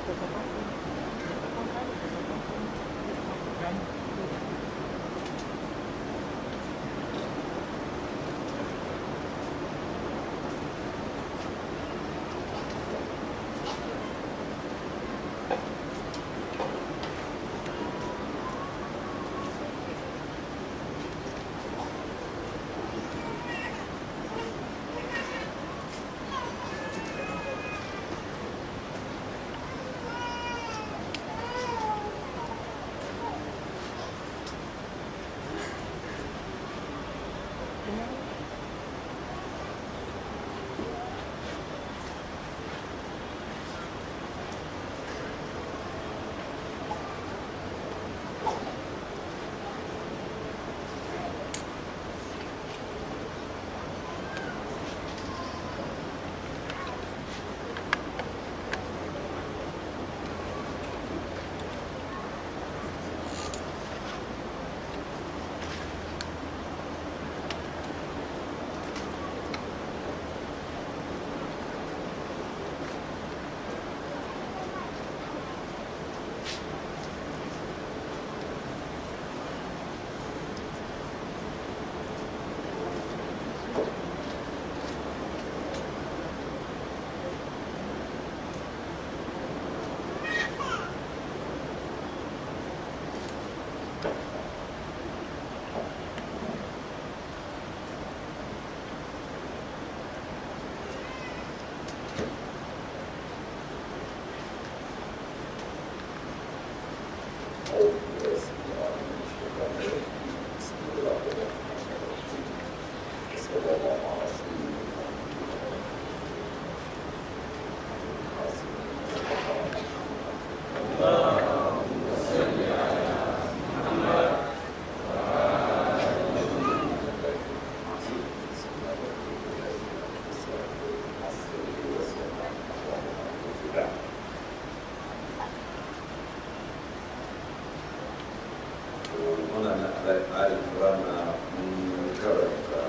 muna na al'adun rana mun karanta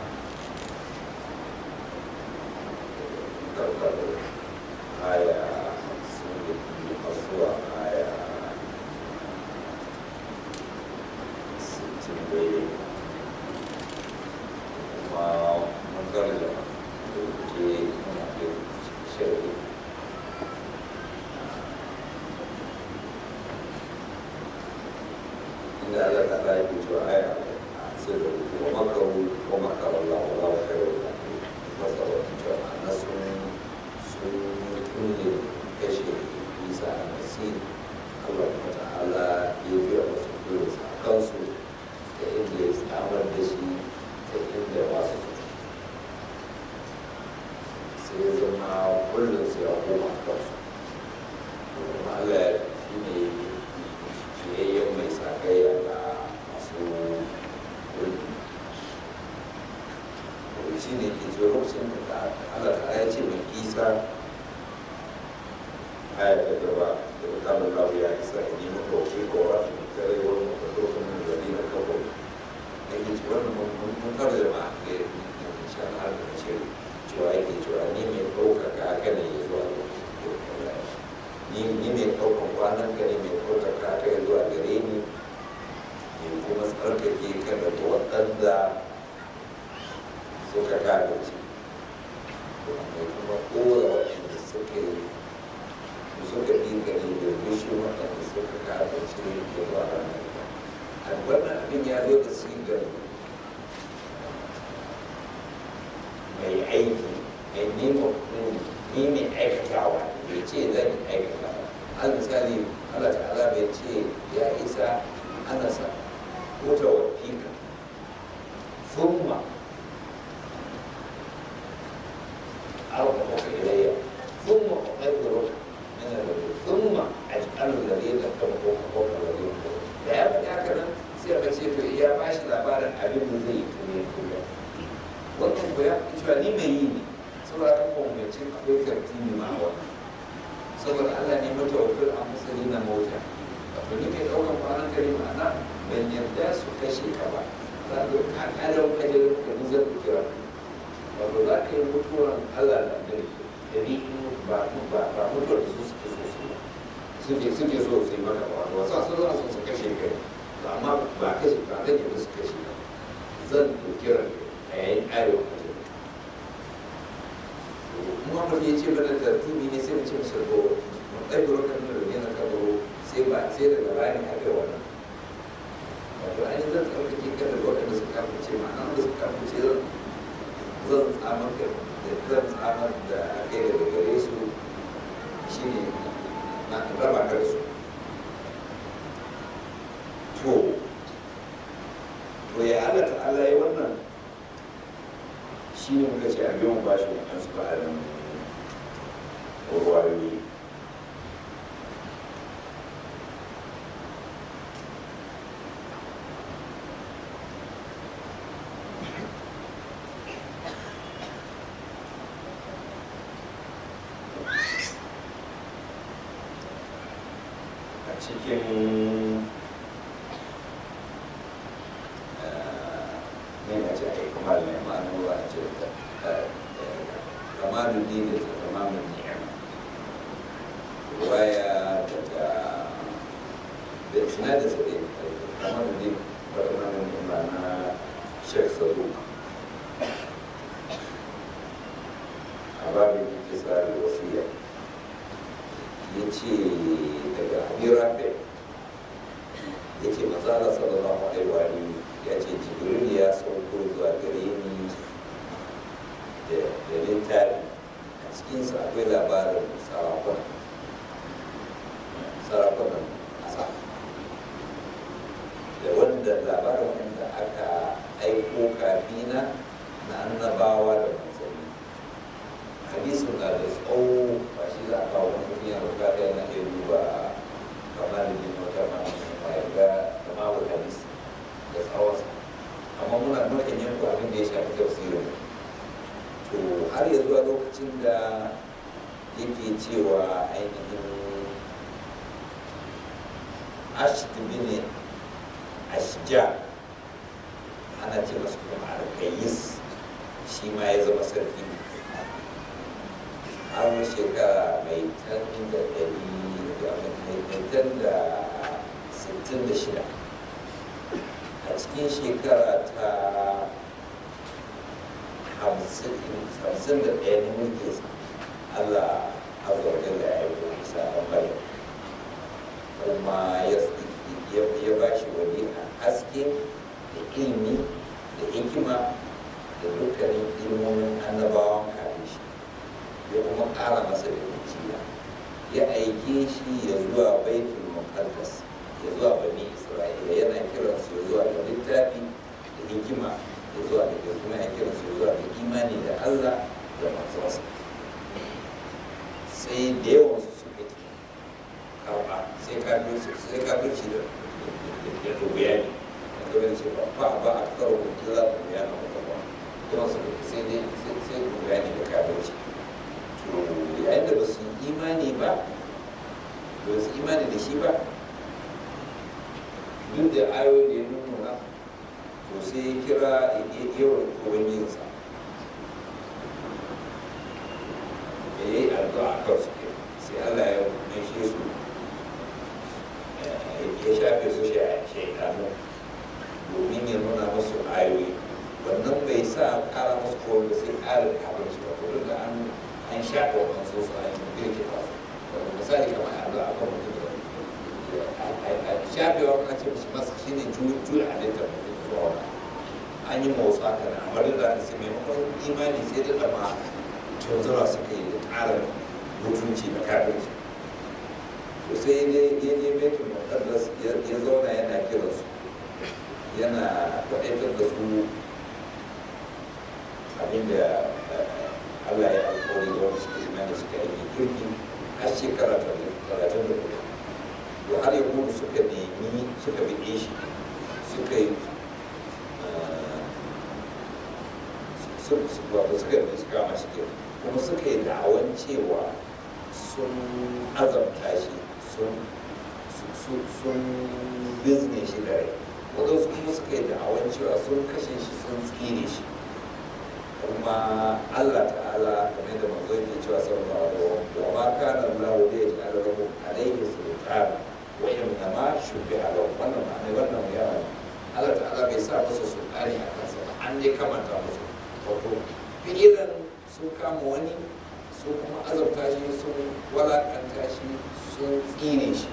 karkar aya sun da biyu zuwa aya sittin daidai kuma mun karanta da ke muna da shirya inda Allah ta ɗaya ke cewa aya a sirri wa makaru wa makaru Allah wa Allah wa khairu da masa wa cewa na sun sun kulle kashe Isa a Masih Allah wa ta'ala ya biya wasu kulle a kansu ta inda ya samar da shi ta inda masu sai ya zama kullum sai ya koma kansu kuma Allah shi ne biyayyen mai sakayya da masu wuri wani shi ne ke zuwa lokacin da Allah ta ya ce mai isa aya ta gaba da ta kama lawo ya isa a nemi kawai ko wa su kare wani mafadofin min zari na kawo da ke cewa mun kare da ma'a ga shan har da ce cewa yake cewa ni mai ɗaukaka haka ne ya zuwa ni ni mai ɗaukan kwanan ka ne mai ɗaukaka ka ya zuwa gare ni ne kuma tsarkake ka daga waɗanda suka kada ce mai kuma kowa waɗanda suka yi suka bi ka ne da rushe waɗanda suka kada ce ya zuwa ranar a wannan abin ya zo da sigar mai aiki mai nema ni mai aikatawa bai ce zan aikata al misali Allah ta'ala bai ce ya isa ana sa wuta wa fika thumma أرفعك إلي ثم أطهرك من الذي ثم أجعل الذين اتبعوك فوق الذين da ya faɗi haka nan sai a ce to ya ba shi labarin abin da zai yi tuni tuni wannan ko ya fi cewa ni mai yi ne saboda kan kwamfance akwai tartibi ma a wannan saboda Allah ne mata wakil a masali na mota wato ni mai ɗaukan kwanan kare ma'ana ban yarda su kashe ka ba za ka ka ƙarar kajar da ni zan kira wato za ka yi mutuwar Allah da dare da ni ba ba ba mutuwar da su suke so su ba suke suke so su yi maka ba wasu sun zana son su kashe kai to amma ba kashe ba zan yi musu kashe ba zan ɗauki ran a yayin arewa a jini muhammad ya ce mana da tuni ne sai mu ce masa ko mun ɗaga rokan da rage na kabaro sai ba sai daga bayan aka yi wannan wato ainihin zan tsarkake kan da waɗanda suka kafince ma'ana wanda suka kafince zan zan tsamar da zan tsamar da kai daga gare su shine na raba ka da su to to ya Allah ta'ala ya wannan shine muka ce a biyan bashi wannan su ba'arin ruwayoyi a cikin ne na ce a yi kuma da yamma na ruwa a ce kamalin dini da kamalin ni'ima ruwaya daga da suna da sabi kamalin dini da kamalin ni'ima na shek saduk a babin kisa da wasiya ya ce daga abirafe ya ce mazala sallallahu alaihi wa alihi ya ce jibril ya sauko zuwa gare ni da littafi a cikinsa akwai labarin sarakuna sarakunan ƙasa da wanda labarin wanda aka aiko kafina na annabawa da manzanni hadisin na da tsawo ba shi za a kawo wani mutum ya rubuta da yana iya duba kamar da jin wata ma ga kama wa hadis da tsawonsa amma muna nukan yanku abin da ya shafi tafsirin to har ya zuwa lokacin da yake cewa ainihin ashtu bin ashja ana ce masu kuma alkayis shi ma ya zama sarki har shekara mai tan da ɗari mai tan da sittin da shida a cikin shekara ta hamsin da ɗaya ne muke Allah azawajin da ya yi ko isa a bayan kuma ya ba shi wani a haske da ilimi da hikima da dukkanin ilmomin annabawan kafin shi ya kuma ƙara masa da dukiya ya aike shi ya zuwa baitul muqaddas ya zuwa bani isra'ila yana kiransu ya zuwa da littafi da hikima ya zuwa da kuma ya kiransu ya zuwa da imani da allah da manzansa sai da yawan su suka ki karɓa sai kafirci sai kafirci da da dubiya ne da gaba ce ba ba ba a karo da illa da dubiya na kuma ba yawan su sai dai sai dubiya ne da kafirci to yayin da ba su imani ba ba su imani da shi ba duk da ayoyi da ya nuna to sai ya kira yawan ubangijinsa da ya yi addu'a a kansu sai Allah ya maishe su ya shafe su shaidanu domin ya nuna musu ayoyi wannan bai sa kara musu kowai ba sai ƙara kafin shi ba ko da an an shafe wannan so su an girke ba su misali kamar addu'a kan mutum da shafewa kan ce mishi masa shi ne juya halittar mutum zuwa wani an yi motsa haka na amma duk da haka sai maimakon imani sai da dama tunzura suka yi da ƙara mutunci da kafirci to sai dai ya je betul muqaddas ya zauna yana kiran su yana kwaɗaitar da su abinda Allah ya alƙawari da wani suka imani suka yi kirki har shekara talatin da hudu to har yahudu suka nemi suka biɗe shi suka yi wato suka yi suka kama shi kuma suka yi da'awan cewa sun azamta shi sun bizne shi da rai waɗansu kuma suka yi da'awan cewa sun kashe shi sun tsire shi kuma Allah ta'ala game da manzo yake cewa sallallahu alaihi wa ma kana Allah da ya ja'ala lahu alaihi sultan tsara wa inna ma shubbi a lau wannan ma'ana wannan yana Allah ta'ala bai sa musu sultani a kansa ba an dai kamanta musu wato fi'ilan sun kama wani su kuma azabta shi sun walakanta shi sun tsire shi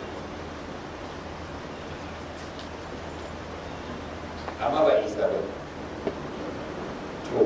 amma ba isa ba to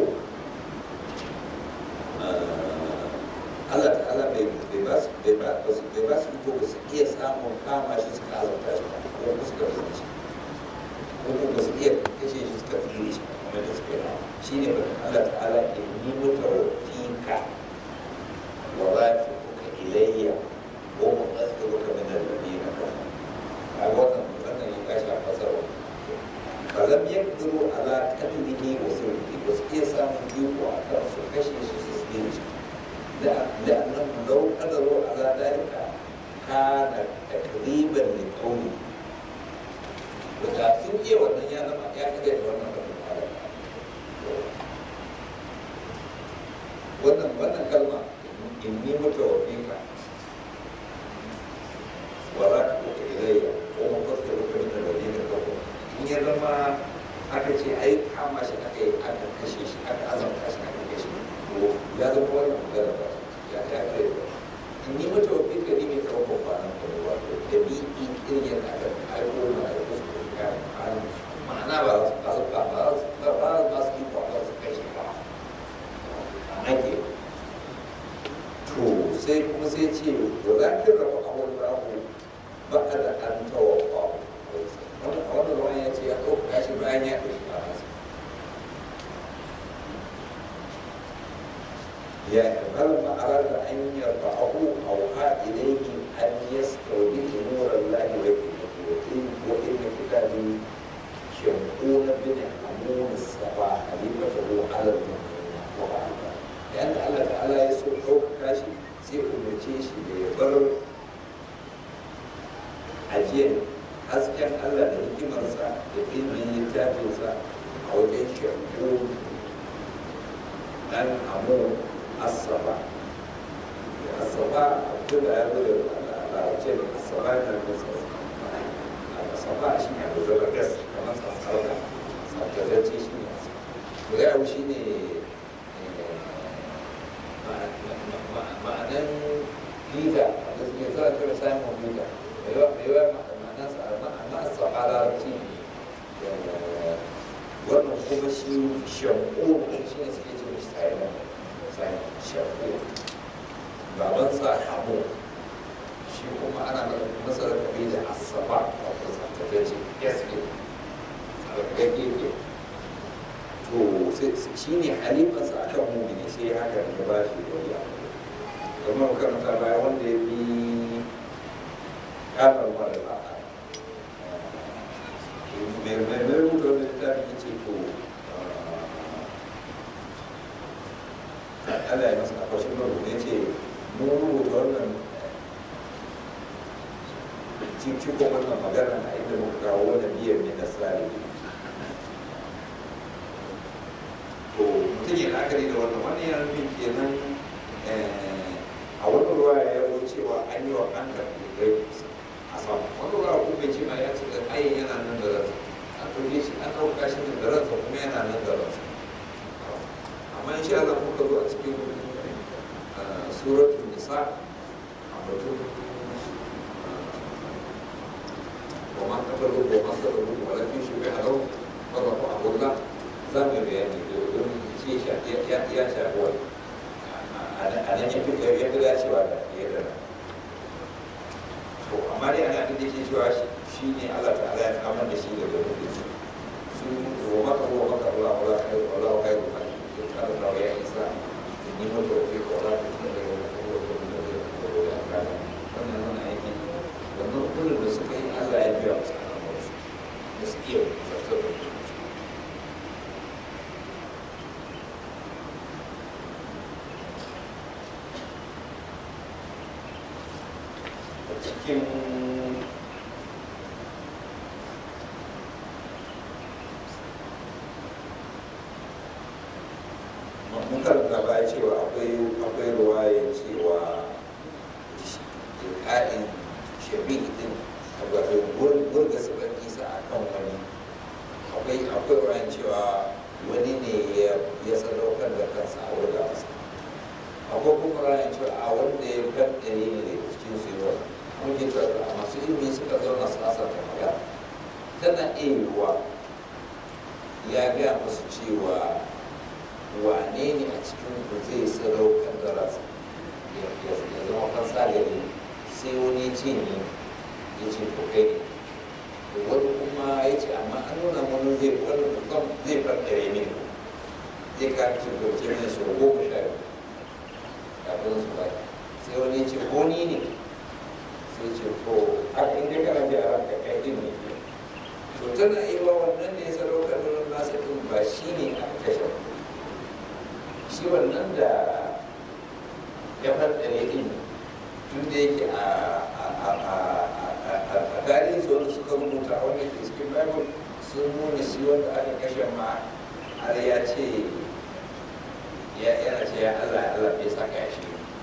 Allah ta'ala bai ba su bai ba su bai ba su iko ba su iya samun kama shi suka azabta shi ba ko ba su ka rasa shi ko kuma ba su iya kashe shi suka tsire shi kamar da suka yi shi ne ba Allah ta'ala in ni mutawafika wa rafi'uka ilayya wa muqaddiruka min alladhina kafaru a wannan wannan ya kashi a fasarwa falam yaqdiru ala qatlihi wa sulhi ba su iya samun iko a kan su kashe shi su tsire shi لأنهم لو قدروا على ذلك كان تقريبا لقوله ودا sun iya wannan ya zama ya kaga da wannan wannan wannan kalma inni mutawaffika wa rafi'uka ilayya wa muqaddiruka min alladhina kafaru in ya zama aka ce ai kama shi aka yi aka kashe shi aka azabta shi aka kashe to ya zama wannan magana ba ya ya kai in ni mata wa fika ni mai kawo kwanan da ruwa to da bi irin yadda aka aiko na aiko su ko ka ma'ana ba za su ba su ba ba su ba ba ba su yi kwanan su kashe ba ake to sai kuma sai ce walakin rafa awon rahu ba a da an tawa kwawo wannan a wannan ruwan ya ce ya ɗauka shi bayan ya ɗauki ba nasa يعني فلما أراد أن يرفعه أوحى إليه أن يستودع نور الله وإن وإن كتابي شمعون بن حمون السبع خليفته على المؤمنين وعلى لأن الله تعالى يسوع حوك كاشي sai umarce shi da ya bar ajiyar hasken Allah da hikimarsa da ilimin littafinsa a wajen shakku dan amu asaba asaba abin da ya zo da larabce da asaba yana da nasa asaba shi ne abu zama gas kamar sassarka tsaftatacce shi ne da ya shi ne ma'anan bita da suke zara kira samun bita da yawa da yawa ma'anansa amma asaba larabci wannan kuma shi shanko shi ne suke ce shi silent shaƙo babansa hamu shi kuma ana masa rakabi da asaba a kusantace ce yaske tsarkake ke to shi ne halifarsa a kan mumini sai haka da ba shi wani abu kuma makaranta baya wanda ya bi kamar mara ba mai mai rubuta wani littafi ce to Allah ya masa akwashin marubuta ya ce mun rubuta wannan cikin wannan magana a inda muka kawo wani biyar ne na tsari to mutum ya la'akari da wannan wani yana nufin kenan a wani ruwa ya zo cewa an yi wa an karɓi rai a sama wani ruwa ko bai ce ma ya ce da ayin yana nan da ransa an ɗauke shi an ɗauka shi da ransa kuma yana nan da ransa amma in sha Allah muka zo a cikin suratul nisa a batun wa ma kafaru wa ma sadaru wa la fi shubi halau wa rafu abullah za mu bayani don ce ya ya shafi wani a nan ya fi ya fi dacewa da ya da to amma dai ana da ke cewa shi ne Allah ta'ala ya kamar da shi daga mutum su wa maka wa maka Allah wa la khairu wa la khairu قال الله يا عيسى إني متوفيك ولا تتبع وقوة من الذين كفروا بأمكانهم wannan nuna aiki wannan kullum da suka yi Allah ya biya musu alamarsu da su iya zartar da su a cikin mun karanta baya cewa akwai akwai ruwaya cewa ƙa'in shabi din wato gurga sabon isa a kan wani akwai akwai wayan cewa wani ne ya sadaukar da kansa a wurga masa akwai kuma wayan cewa a wanda ya kaddare ne da cikin su yau mun ji cewa a masu ilimi suka zauna su asarta magana tana iya yiwuwa ya gaya musu cewa wane ne a cikin ku zai sadaukar da rasa ya zama kansa gari sai wani ce ne ya ce to kai ne wani kuma ya ce amma an nuna wani zai wani kusan zai faɗare ne zai ka ci gauce ne su goma sha biyu kafin su ba sai wani ya ce ko ni ne sai ce to haka inda kana ji a ranka kai din ne to tana iya wannan ne ya sadaukar da nasa din ba shi ne aka kashe shi wannan da ya faɗare din tun da yake a tarihin su wanda suka rubuta a wani ke cikin bible sun nuna shi wanda aka kashe ma har ya ce yana ce ya allah ya allah bai saka ya shi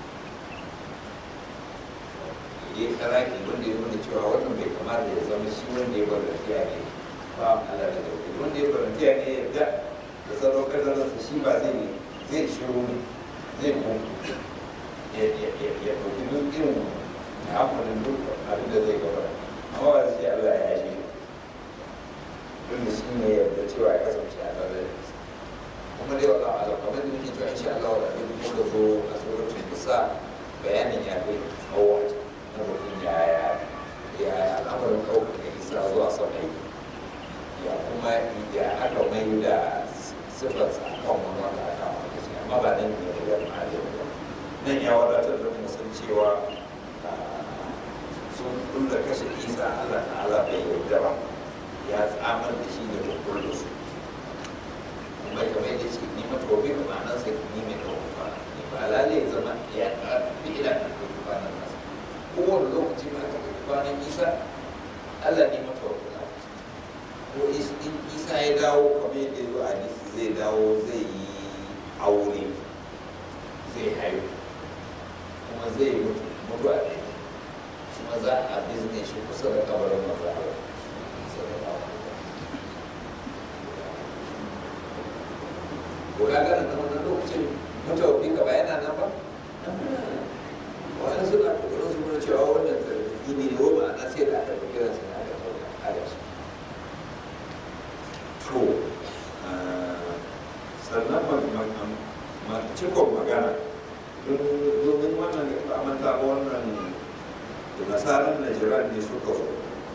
ya karaki wanda ya nuna cewa wannan bai kamata ya zama shi wanda ya bar lafiya ne ba allah da dauki wanda ya bar lafiya ne ya ga da sadaukar da ransa shi ba zai zai shiru ne zai kuma ya ɗauki duk irin haƙurin duk abin da zai gaba amma ba zai Allah ya shi tun da shi ne yadda cewa ya kasance a tare da nisa kuma dai wala ala kamar da nake cewa insha Allah wala abin muka zo a suratul nisa bayanin ya kai tsawo na mutum ya ya ya al'amarin ɗaukar da isa zuwa sama ya kuma ya aka mai da sifarsa a kan wani wanda aka maka shi amma ba nan ne ya ma'ajin ba nan ya wadatar da mu san cewa sun kulla kashe isa allah ta'ala bai yarda ba ya tsamar da shi da kullum su kuma kamar yadda ce ni mata wabi da ma'anar sa ni mai ɗaukar kwana ni ba lalai zama ya ƙarfi ila na ɗaukar kwanan nasa kowane lokaci ma aka ɗauki kwanan isa allah ne mata wabi na ko in isa ya dawo kamar yadda ya zo a hadisi zai dawo zai yi aure zai haihu kuma zai mutu mutu a ɗaya kuma za a bizne shi kusa da kabarin maza ko ka gana na wannan lokacin mutawafi ka bayana nan ba wani suna kokarin su nuna cewa wannan tarihi ne ne wa ma'ana sai da aka fi kiransa na aka ɗauka a da shi to sannan cikon magana domin wannan ba manta ba wannan nasarar najiran ne suka zo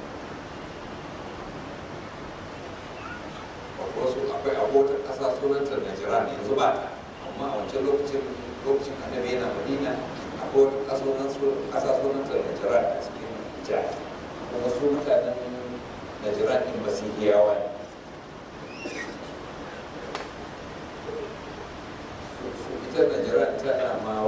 wasu akwai abotar ƙasa sunanta najiran yanzu ba ta amma a wancan lokacin lokacin annabi yana madina akwai wata ƙasa sunanta najiran a cikin jihar kuma su mutanen najiran ɗin masihiyawa ne ita najiran tana ma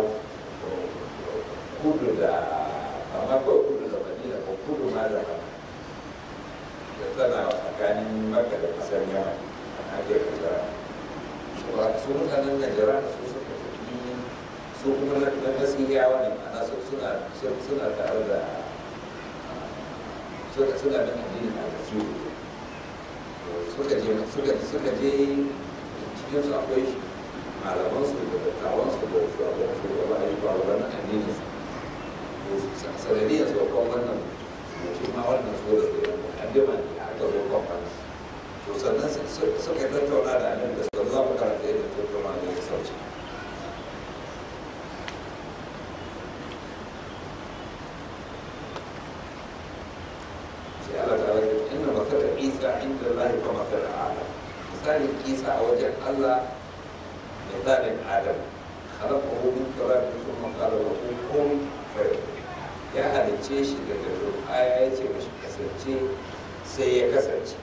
kudu da amma kawai kudu da madina ko kudu ma da da tana tsakanin maka da kasar yawa a nahiyar kasa su mutanen najeriya su suka tafi su kuma na masihiyawa ne ana suna suna tare da suna suna bin addinin almasihu suka je suka suka je cikin su akwai malamansu da dattawansu da shugaban ayyuka wannan addinin su sanadiyar saukan wannan shi ma wannan su da mukaddima ne aka zo kwamfani to sannan suka tattauna da annabi da suka zama karanta yadda tattauna da ya sauce sai Allah ta rage inna masala Isa inda Allah ka masala Adam misalin Isa a wajen Allah misalin Adam خلقه من تراب ثم قال له كن فيكون ya halicce shi daga turɓaya ya ce mashi kasance sai ya kasance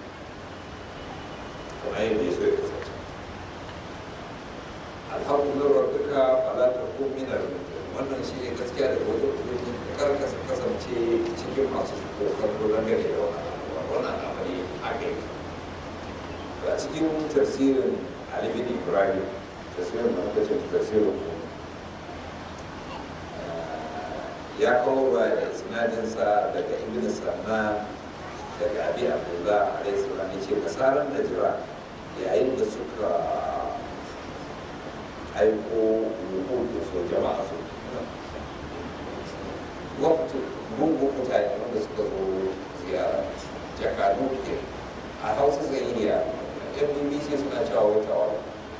kamar yadda ya so ya kasance alhamdulillah rabbika fala takun min al-mumtarin wannan shi ne gaskiya daga wajen ubangiji kar ka kasance cikin masu kokar gudan gare da wannan al'amari a gari a cikin tafsirin Ali bin Ibrahim tafsirin da muka ce tafsirin ya kawo ba da sinadinsa daga ibn sanna daga abi abdullah alaihi salam ya ce kasaran da jira yayin da suka aiko rubutu so jama'a su waktu gungun mutane wanda suka zo ziyara jakadu ke a hausa zai yi ya yan bbc suna cewa watawa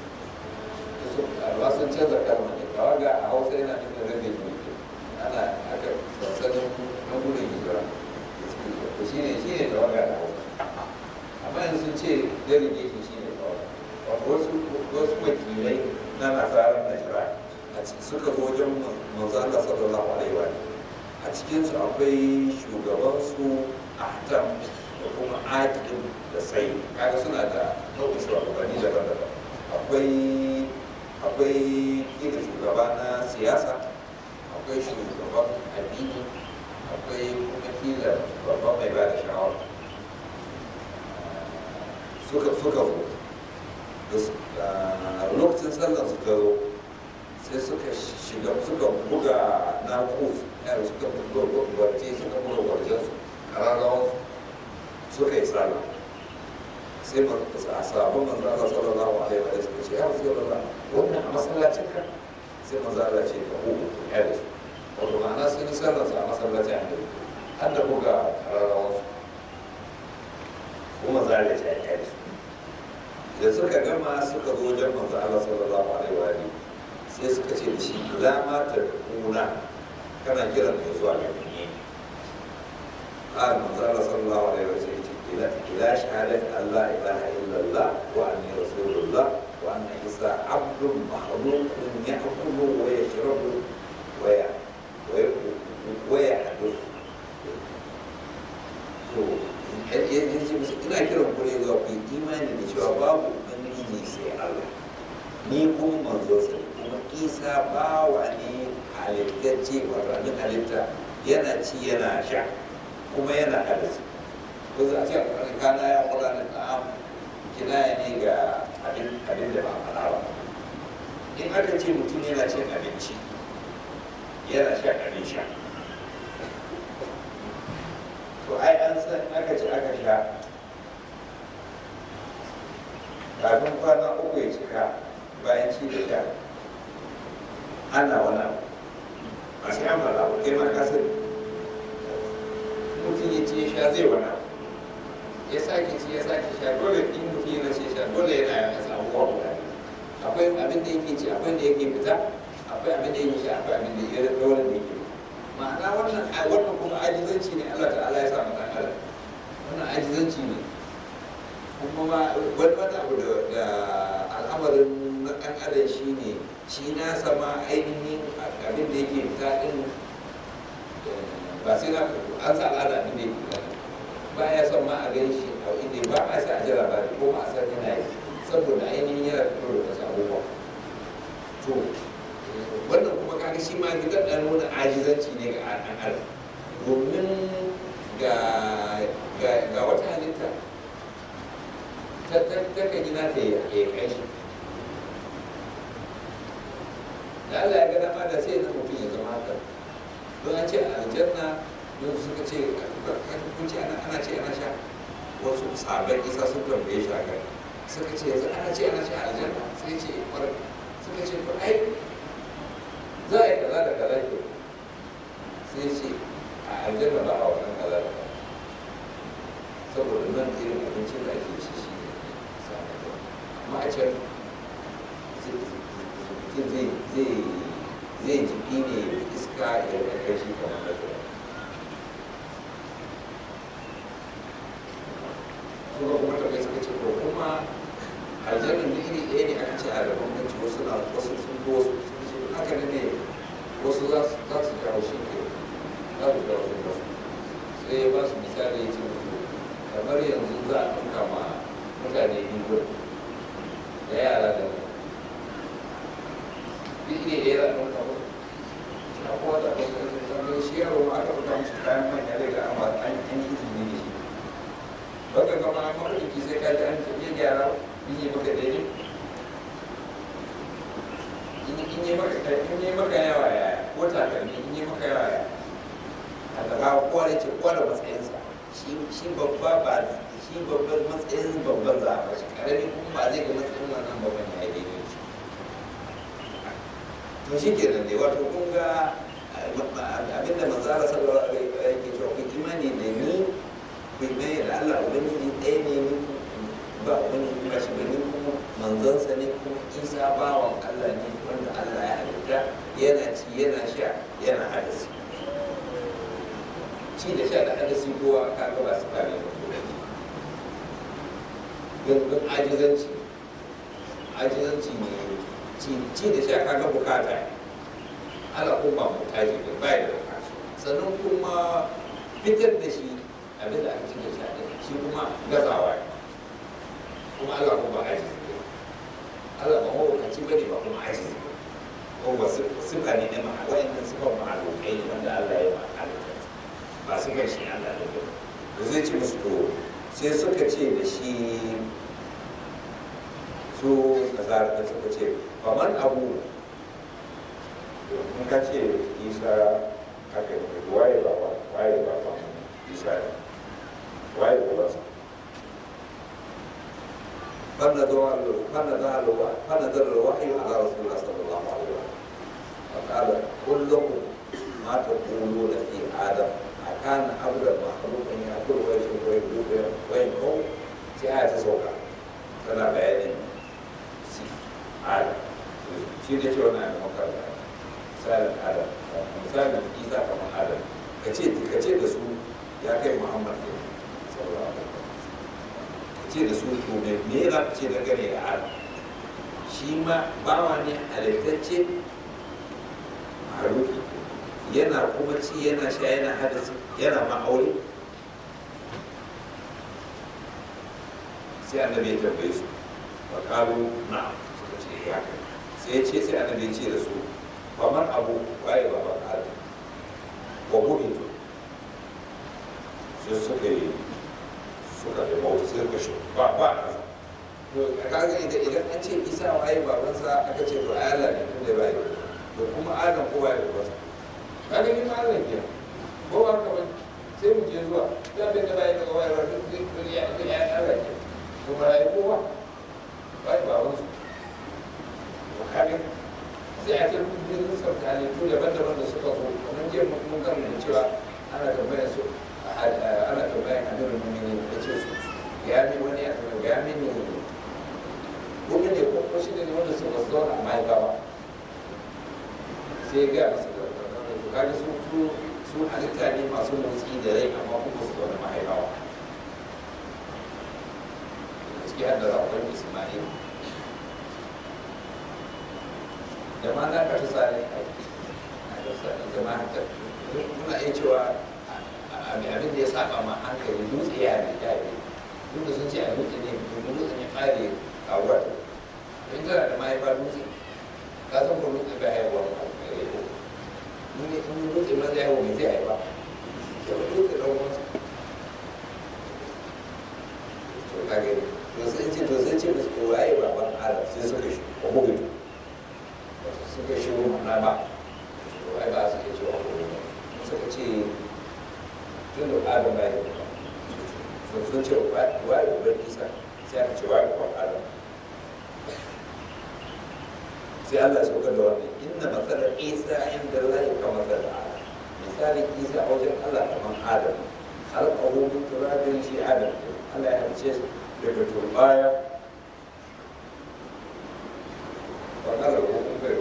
ba sun canza kalma ne tawaga a hausa yana nufin rage jirgi ana aka sansanin na gudun hijira shi ne shi ne tawaga da hausa amma yanzu sun ce delegation shi ne tawaga wasu wasu wakilai na nasarar najira suka zo wajen manzo Allah sallallahu alaihi wa a cikinsu akwai shugabansu ahtam da kuma aqib da sai kaga suna da nau'in shugabanni daban-daban akwai akwai kila shugaba na siyasa akwai shugaban addini akwai kuma kila babban mai ba da shawara suka suka zo lokacin sallar su ta zo sai suka shiga suka buga na kuf yaro suka buga gwarce suka buga gwarcen su kararrawan suka yi sallah sai a sabon manzo Allah sallallahu alaihi wa sallam ce ya rasu Allah wannan a masallacin ka sai manzo Allah ce ka hu ya da su wato ma'ana sun yi sallar su a masallacin annabi har da buga kararrawan su kuma manzo Allah ce ya da su da suka gama suka zo wajen manzo Allah sallallahu alaihi wa sallam sai suka ce da shi la ma ta kuna kana kiran mai zuwa ga ni قال من قال صلى الله عليه وسلم إلى إلى شهادة أن لا إله إلا الله وأني رسول الله وأن عيسى عبد مخلوق يأكل ويشرب ويع ويحدث yanzu musu ina kiran ku ne zuwa ku yi imani da cewa babu ubangiji sai Allah ni kuma manzo sai kuma isa bawa ne halittacce wato abin halitta yana ci yana sha kuma yana hadisi ko za a ce a kana ya kula da ta'am kinaya ne ga abin da ba a faɗa ba in aka ce mutum yana cin abinci yana shan abin sha to ai an san aka ce aka sha kafin kwana uku ya cika bayan ci da sha ana wani abu a sai an faɗa ba kai ma ka sani mutum ya ce sha zai wani abu ya sake ci ya sake sha dole in mutum yana ce sha dole yana ya samu wa guda akwai abin da yake ci akwai da yake fita akwai abin da yake sha akwai abin da yake dole da yake ma'ana wannan wannan kuma ajizanci ne Allah ta'ala ya sa mu dan adam wannan ajizanci ne kuma ma wani wani abu da al'amarin na ɗan adam shi ne shi na sama ainihin abin da yake fita din ba sai na an sa al'ada abin da yake fita ba ya son ma a gan shi a inda ba a sa a jira ba ko ma a san yana yi saboda ainihin yana fito da wasu abubuwa to wannan kuma kaga shi ma gidan ɗan nuna ajizanci ne ga ɗan adam domin ga wata halitta ta ka gina ta ya kai shi da Allah ya ga dama da sai na mutum ya zama haka don an ce aljanna don suka ce kun ce ana ce ana sha wasu sabon isa sun tambaye shi haka suka ce yanzu ana ce ana sha aljanna sai ce kwarar suka ce to ai za a yi kaza da kaza ke sai ce a aljanna ba a wannan kaza da kaza saboda nan irin abincin da ake ci shi ne amma a can mutum zai zai zai jiki ne iska ya kai shi kamar da kuma kuma kuma ta kai suka ce ko kuma aljannan da iri ɗaya ne aka ce a da bambanci wasu na wasu sun ko wasu sun ce haka ne wasu za su za su jawo shi ke za su jawo shi wasu sai ya ba su misali ya ce musu kamar yanzu za a ɗauka ma mutane biyu da yara da mu duk iri ɗaya za a ɗauka ba na kowa da ɗauka tambayi shi yaro ma aka ɗauka musu kayan manya daga amma an yi izini da shi baka gama mafarki sai ka ji an tafiye gyara in yi maka daidai in yi maka in yi maka yawa ya ko takalmi in yi maka yawa ya haka ga kowa da ce kowa da matsayinsa shi shi babba ba shi babban matsayin babban za a bashi karami kuma ba zai ga matsayin wannan babban ya yi daidai shi to shi ke nan dai wato kun ga abinda manzara sallallahu alaihi wa yake cewa ku imani da ni ku imani da Allah ubangiji ɗaya ne ni ba ubangiji ba shi bane kuma manzansa ne kuma isa bawan Allah ne wanda Allah ya halitta yana ci yana sha yana hadasi ci da sha da hadasi kowa kaga ba su kare ba don ajizanci ajizanci ne ci da sha kaga bukata ne ala kuma ba mutaji ne ba da bukata sannan kuma fitar da shi abin da aka ci da sha ɗin shi kuma gazawa ne kuma ala kuma ba ajizi ne ala ba mawukaci ba ne ba kuma ajizi ne ko ba sifa ne na ma'a wa'annan sifan ma'alokai ne wanda Allah ya ma'alata ba su kai shi Allah da ba zai ce musu to sai suka ce da shi su nazar da suka ce faman abu in ka ce isa haka ne waye ba ba waye ba ba isa ne waye ba ba فنزل فنزل فنزل الوحي على رسول الله صلى الله عليه وسلم فقال كلكم ما تقولون في ادم أكان أبدا مخلوق أن يأكل ويشرب ويبلغ وينقو في آية سوكا tana bayanin adam shi da cewa na da makarta misalin adam misalin isa kamar adam ka ce ka ce da su ya kai muhammad ne sallallahu alaihi ka ce da su to me me za ka ce dangane da adam shi ma bawa ne halittacce haruki yana kuma ci yana sha yana hadasi yana ma'aure sai annabi ya tambaye su fa kalu na suka ce ya kai sai ya ce sai annabi ya ce da su kamar abu waye ba ba kalu wa buhitu sai suka yi suka da mawuta sai suka shi ba ba a kasa to a kaga idan idan an ce isa waye babansa aka ce to ayala ne tun da ba yi to kuma adam ko waye babansa kaga ni ma Allah ke ko ba ka bane sai mu je zuwa ya bai da bai daga waye ba duk duk ya ya Allah ke to ba ya kowa bai ba wasu to kaga sai a ce mun je sun kale to daban-daban da suka zo mun je mun kan mun cewa ana tambayar su ana tambayar annabi mun ne ce su ya mi wani ya ya mi ne gobe ne ko ko shi ne wanda suka zauna a mahaifa ba sai ya gaya masa da kaga su su su halitta ne masu motsi da rai amma kuma su zaune mahaifawa ciki har da rakon ismail da ma na ka sa ne a ka sa ne zama haka muna iya cewa abin da ya saba ma hankali dutse ya ne ya ne duk da sun ce a dutse ne domin dutse ne fare kawuwa in tana da mahaifa dutse ka san ko dutse bai haihuwa ba in yi in dutse ma zai haihu mai zai haifa da ba dutse ɗan wasu to ka gani to sai ce to sai ce musu ko waye baban adam sai suka shi ko mugu suka shi na ba to ai ba su ke cewa ko suka ce tun da adam ba ya so sun ce waye baban isa sai aka ce waye baban adam sai Allah ya saukar da wannan inna matsalar isa inda Allah ka matsalar adam misalin isa a wajen Allah kamar adam halƙahu min turabin shi adam Allah ya halice daga turbaya wa kala ko kun bai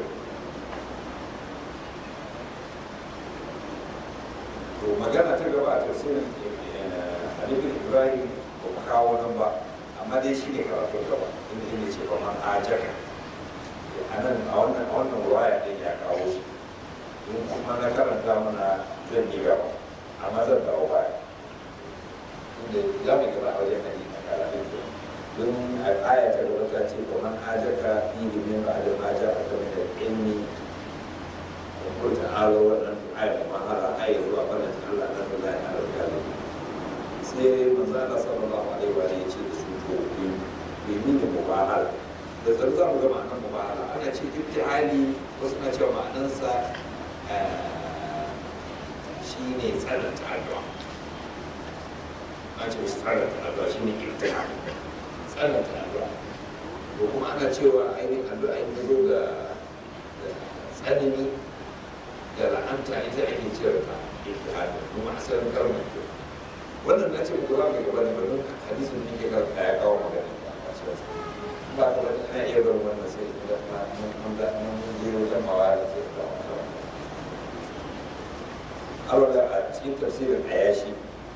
to magana ta gaba a tafsirin Halifin Ibrahim ba mu kawo nan ba amma dai shi ne karatun gaba inda ne ce ba man ajaka a nan a wannan a wannan ruwaya ɗin ya kawo shi in kuma na karanta mana zan yi gaba amma zan dawo baya inda za mu gaba a wajen hadisi na karatun ke don a aya ta gaba ta ce ko man ajaka fi min ba da ma ja aka mai da ilmi ko ko ta alo wannan aya da mahara aya zuwa bana ta Allah na da ya alƙa da sai manzo Allah sallallahu alaihi wa sallam ya ce da su to bi bi mini mubahala da tsaro za mu ga ma'anar mubahala ana ce ibtihali wasu na cewa ma'anarsa shi ne tsananta addu'a an ce shi tsananta addu'a shi ne irtina tsananta addu'a ko kuma ana cewa ainihin addu'a in ta zo ga ga tsanani da la'anta ita ake cewa ta irtina kuma asalin kalmar ke wannan na ce ku za mu gaba da barin hadisin da ke karanta ya kawo magana ba shi wasu ba ka wani ana iya barin wannan sai da mun da mun je wajen mawara sai da wannan alwala a cikin tafsirin ayashi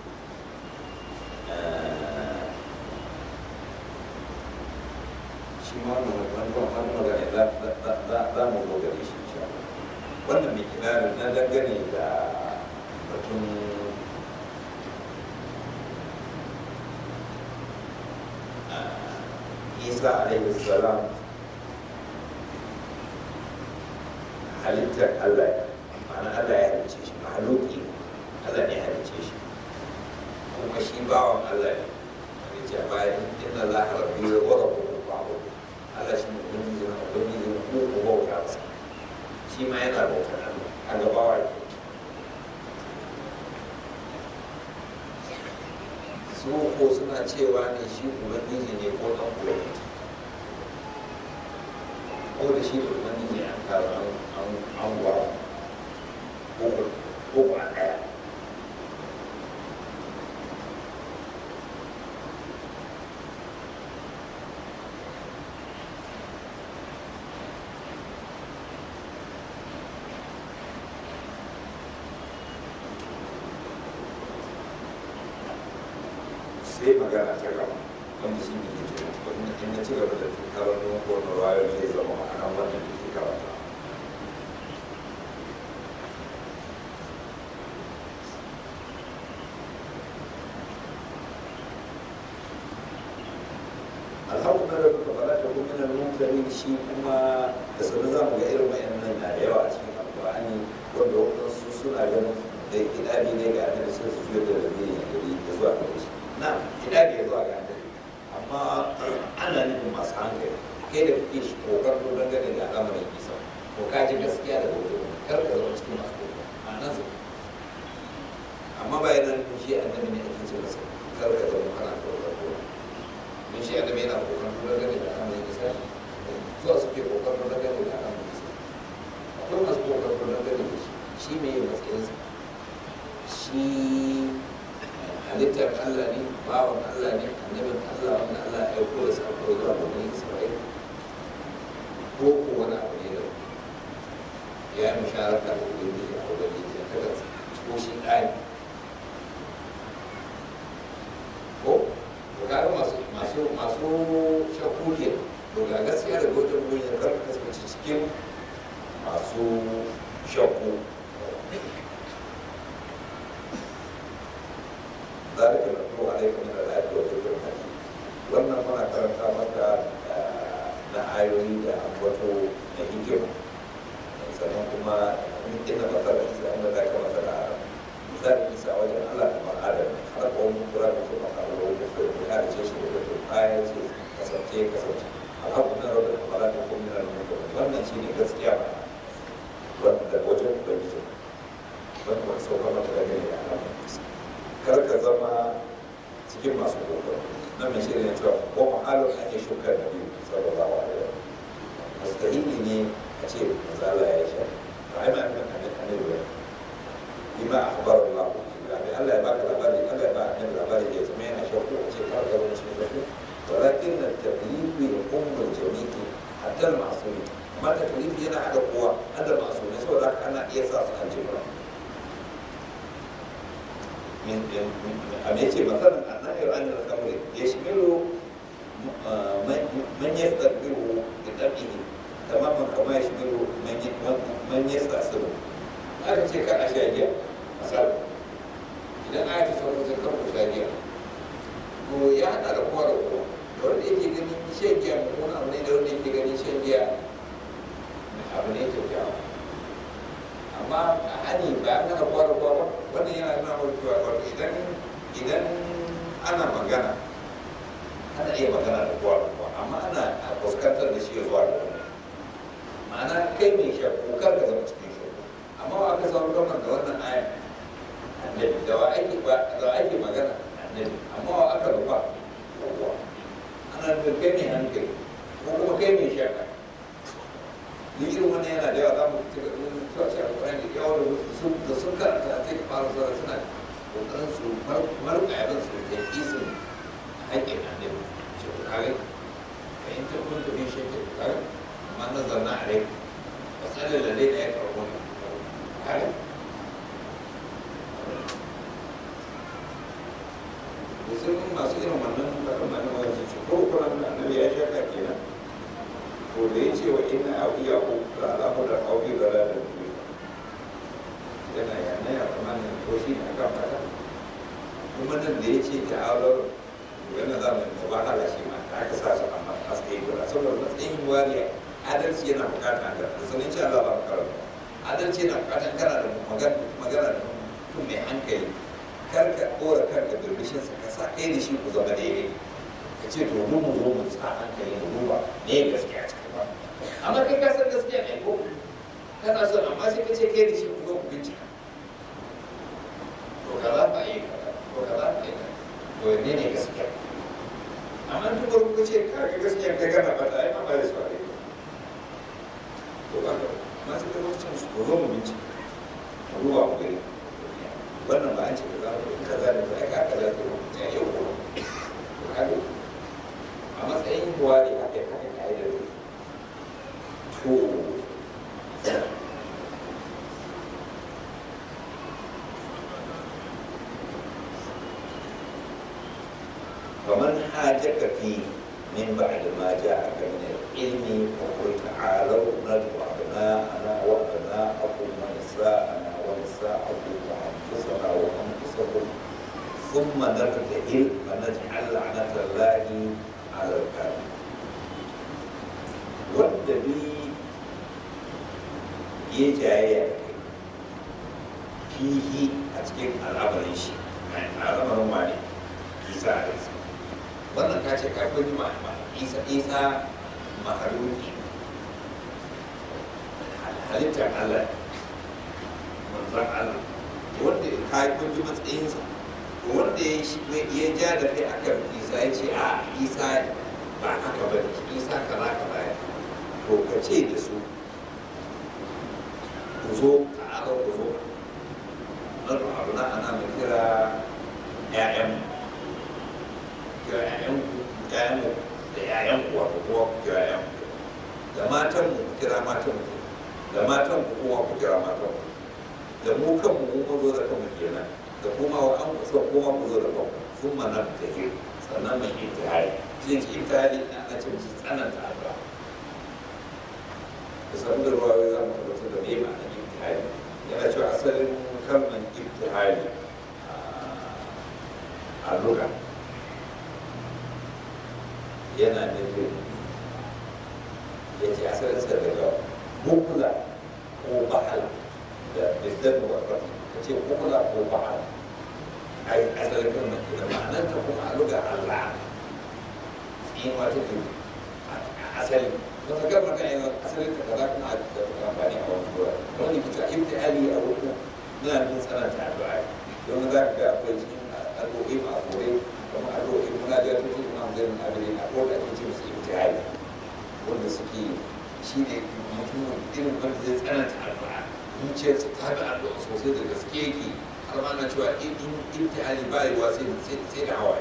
shi ma wani wani magana za mu zo gare shi insha Allah wannan mai kirarin na dangane da batun isa alaihi salam halittar Allah ma'ana Allah ya halicce shi mahaluki Allah ne ya halicce shi kuma shi bawan Allah ne ya ce bayan inna Allah rabbi wa rabbukum fa'budu Allah shi ne ubangiji na ubangiji na ku ku bauta masa shi ma yana bautar Allah a gabawa ne su ko suna cewa ne shi ubangiji ne ko dan ubangiji ko da shi da ubangiji an kawo an an an gwa ko ko ba daya sai magana ta gaba wanda shi ne ke wanda in na ci gaba da karanto ko na rayu zai zama ma'anar wannan da ke karanta alhamdulillah da kuka fara ta kuma nan mutane shi kuma da sanar za mu ga irin wayannan na da yawa a cikin alƙur'ani wanda wadansu suna ganin da kidabi ne ga annabi sai su fiye da rabiri da zuwa gare shi na kidabi ya zuwa ga annabi amma ana nufin masu hankali kai da kuke shi kokar ko dangane da al'amarin isa ko ka ji gaskiya da gobe kar ka zama cikin masu kokar a nan su amma ba yana nufin shi annabi ne ake ce masa kar ka zama kana kokar ko don shi annabi yana kokar ko dangane da al'amarin isa zuwa suke kokar ko dangane da al'amarin isa akwai masu kokar ko dangane da shi shi mai matsayinsa shi halittar Allah ne bawan Allah ne annabin Allah wanda Allah ya aiko da sako zuwa ga bani Isra'il ko ko wani abu ne da ya yi musharaka da ubangiji a ubangiji ya kada ko shi ɗaya ko to kaga masu masu masu shakku ke to ga gaskiya da gojin gurin kar ka kasance cikin masu shakku ذلك نتلو عليك من الآيات والذكر الحكيم wannan muna karanta maka na ayoyi da ambato na hikima sannan kuma inda masara isa inda za ka masara a misali isa wajen allah kamar adam har ko mun kura da kuma kamar wani ko ya harice shi da wato kayan ce kasance kasance alhamdulillah rabbil alamin da kuma min al-mulk wannan shine gaskiya ba wanda wajen ubangiji wanda wani sauka mata da gani da alamun kar ka zama cikin masu kokoro na mai shirin ya cewa ko ma'alar an yi shukar da biyu sallallahu alaihi wa mustahili ne a ce mazala ya sha ba ai ma'anar annabi annabi ba bima akhbar Allah bi Allah ya baka labari Allah ya ba annabi labari ya zama yana shakku a ce kar ka zama cikin shakku walakin at-tabliğ yuqum al-jami' hatta al-ma'sumi amma taklif yana hada kowa hada ma'sumi saboda haka ana iya sa su aljiba من أم يأتي مثلا النهي عن الخمر يشمل من يستقبله بطبعه تماما كما يشمل من يستأصله هذا شيء كان أشياء مثلا idan aya ta sauran sun kan kusa giya to ya haɗa da kowa da kowa da wanda yake ganin shan giya mummuna abu ne da wanda yake ganin shan giya abu ne kyakkyawa amma a hani ba an gana kowa da kowa ba wannan yana nuna wa cewa wato idan idan ana magana ana iya magana da kowa da kowa amma ana fuskantar da shi zuwa da wani ma'ana kai mai shakku kar ka zama cikin shakku amma ba aka samu gwamnan da wannan aya ni irin wannan yana da yawa za mu ci gaba da cewa shi alƙur'ani da yawa da sun karanta sai ka fara zuwa suna kokarin su marka yaran su da kisin haƙƙin annabi ce ku kare ka in ta kun tafi shi ke kare amma na zanna a rai wasalin da dai da ya karɓo kare da sun masu irin wannan kaɗan mana wani su ce ko kuma annabi ya shaka kenan to da ya ce wa ina a iya ku da alamu da ƙauye da da duniya yana yana ya kuma ne ko shi ne akan fata kuma nan da ya ce ta aular yana za mu da wahala shi ma da aka sa su a matsayin guda saboda matsayin wariya adalci yana bukata da sanin ce Allah ba ka karanta adalci yana bukatan kana da magana da mutum mai hankali kar ka ɗora kanka birbishin sa ka sa kai da shi ku zama daidai ka ce to mu mu zo mu sa hankali mu duba me gaskiya cikin ba amma kai ka san gaskiya ne ko kana son amma sai ka ce kai da shi ku zo ku bincika to kaza ba yi kaza to kaza ba yi kaza to ne ne gaskiya amma duk da kuka ce ka ga gaskiya kai kana fata ai ma ba da su a rai to ba ka ma sai ka lokacin su ko zo mu bincika mu duba mu gani wannan ba an ce kaza ba kaza ne ba ka kaza ko ya yau ko to kaga a matsayin kuwa ne aka yi haka ka'idar to فمن حاجك فيه من بعد ما جاءك من العلم فقل تعالوا ندعو أبناءنا وأبناءكم ونساءنا ونساءكم وأنفسنا وأنفسكم ثم نبتهل فنجعل لعنة الله على الكافرين wanda bi ya jayayya da kai fihi a cikin al'amarin shi al'amarin wani isa a isa wannan ka ce ka kwanci ma isa isa mahaluki halittar allah manzan allah wanda ka kwanci matsayinsa wanda ya ja da kai akan isa ya ce a isa ba haka ba ne isa kaza kaza ya to ka ce da su ku zo ka aka ku zo nan abu na ana mai kira ƴaƴan kira ƴaƴan ƴaƴan da ƴaƴan ku wato kowa ku kira ƴaƴan ku da matan mu ku kira matan mu da matan ku kowa ku kira matan ku da mu kanmu mu mun zo da kanmu kenan da kuma wa an kusa kuma ku zo da kanku sun mana ta ke sannan mai intihari shi ne intihari na ce musu tsananta addu'a kusan da ruwa wai za mu tabbatar da me ma'anar ibtihali yana cewa asalin kalmar ibtihali a luga yana nufin ya ce asalin sa daga bukula ko bahala da bidan muwaffaq ka ce bukula ko bahala ai asalin kalmar ke da ma'anar ta kuma a luga Allah tsinuwa take asali wata gaba kan yana asalin ta kaza kuma a amfani a wani gura wani kita ibtihali a wurin na nufin tsananta addu'a don za ka ga akwai cikin addu'o'i ma'afurai kuma addu'o'i muna da tutu imam zai mun abin a ko da ake ce musu ibtihali wanda suke shi ne mutum irin wanda zai tsananta addu'a zuciyarsa ta bi addu'a sosai da gaske yake har ma na cewa in ibtihali ba yi wa sai da hawaye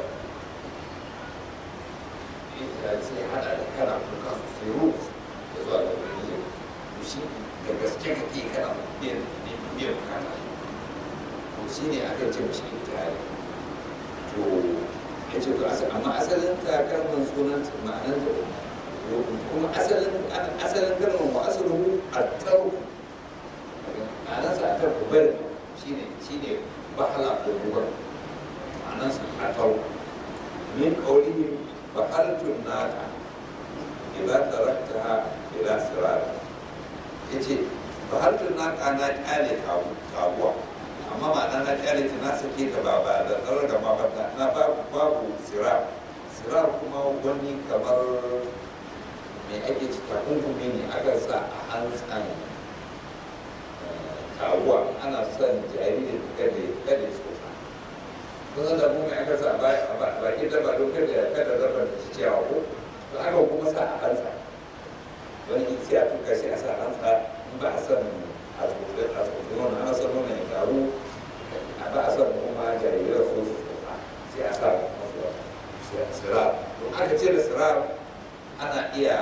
sai hada da kana kuka sosai ruhu da zuwa da wani yau to shi da gaske kake kana biyan biyan bukata to shi ne aka ce mashi intihari to ya ce to amma asalin ta kalmar sunan ma'anar da kuma asalin asalin kalmar wa asaluhu at-tarku ma'anar sa at-tarku bari shine shine bahala ko bugar ma'anar sa at-tarku min qawlihim فقلت الناقة إذا تركتها إلى سرار yace fahaltun na kana kyale kabuwa amma ma'ana na kyale ta na sake ta ba ba da tsaro da ma bata na babu sirar sirar kuma wani kamar mai ake ci takunkumi ne aka sa a hantsan kabuwa ana son jariri kada kada tsotsa kusan da mu aka sa a baki da ba don kada kada zarra da ci ciyawa ko to aka kuma sa a hansa wani sai a tuka sai a sa hantsa in ba a san a tsofi a tsofi wani ana son nuna ya karu a ba a son kuma jarirai su su tsofa sai a sa masu sirar don aka ce da sirar ana iya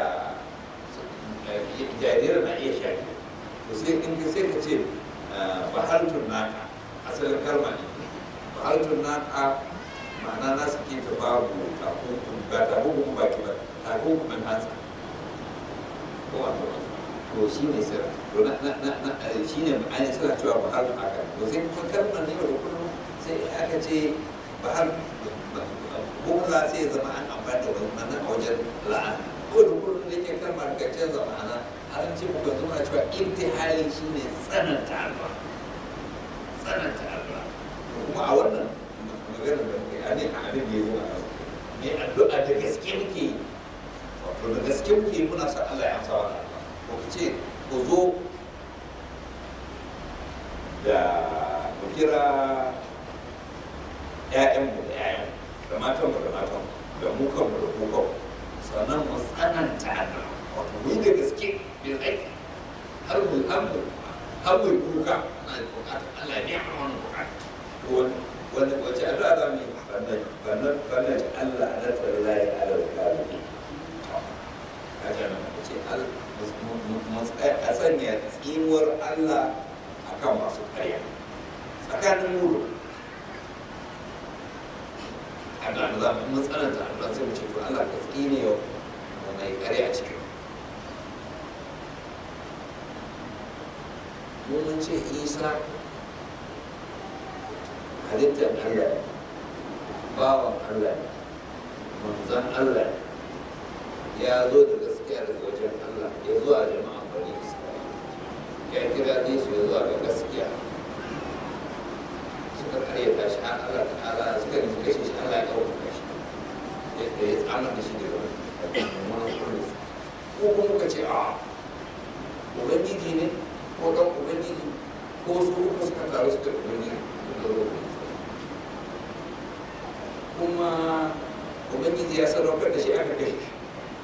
jarirai na iya shafi to sai in ka sai ka ce bahaltun naka asalin kalma ne bahaltun naka ma'ana na suke ta babu takunkun ba takunkun baki ba takunkumin hansa ko wato to shi ne sira to na na na na shi ne ma'ana suna cewa bahaltun haka to sai kuma kalmar ne da kullum sai aka ce bahal bukla sai ya zama an amfani da wani mana a wajen la'ana ko da kullum da ke kalmar ka canza ma'ana an ce muka zama cewa intihali shi ne tsananta alba tsananta alba kuma a wannan magana da muke a ne a abin da ya zo a nan ne addu'a da gaske muke yi wato da gaske muke yi muna son Allah ya amsa wa alba ko ku ce ku zo da ku kira ‘ya'yanmu da ‘ya'yanmu da matanmu da matanmu da mu kanmu da ku kanmu sannan mu tsananta alba wato mu yi da gaske bil aiki har mu har mu har mu kuka na bukatar Allah ne a wannan bukata wani wani wace addu'a za mu yi bannan bannan bannan Allah na tallahi ala kalbi kaga nan ce al a sanya tsinuwar Allah akan masu ƙarya tsakanin muru a ga za mu tsananta Allah sai mu ce to Allah ka tsine yau mai ƙarya cikin mun ce isa halittar allah bawan allah manzan allah ya zo da gaskiya daga wajen allah ya zo a jama'a bari ya kira ne su ya zo ga gaskiya suka karyata shi har allah ta'ala suka yi kashe shi allah ya ɗauka shi yadda ya tsamar da shi daga wani kullum ko kuma ka ce a ubangiji ne ko ɗan ubangiji ko su uku suka taru suka ubangiji kuma ubangiji ya sadaukar da shi aka kashe shi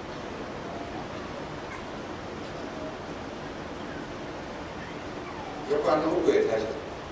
ya kwana uku ya tashi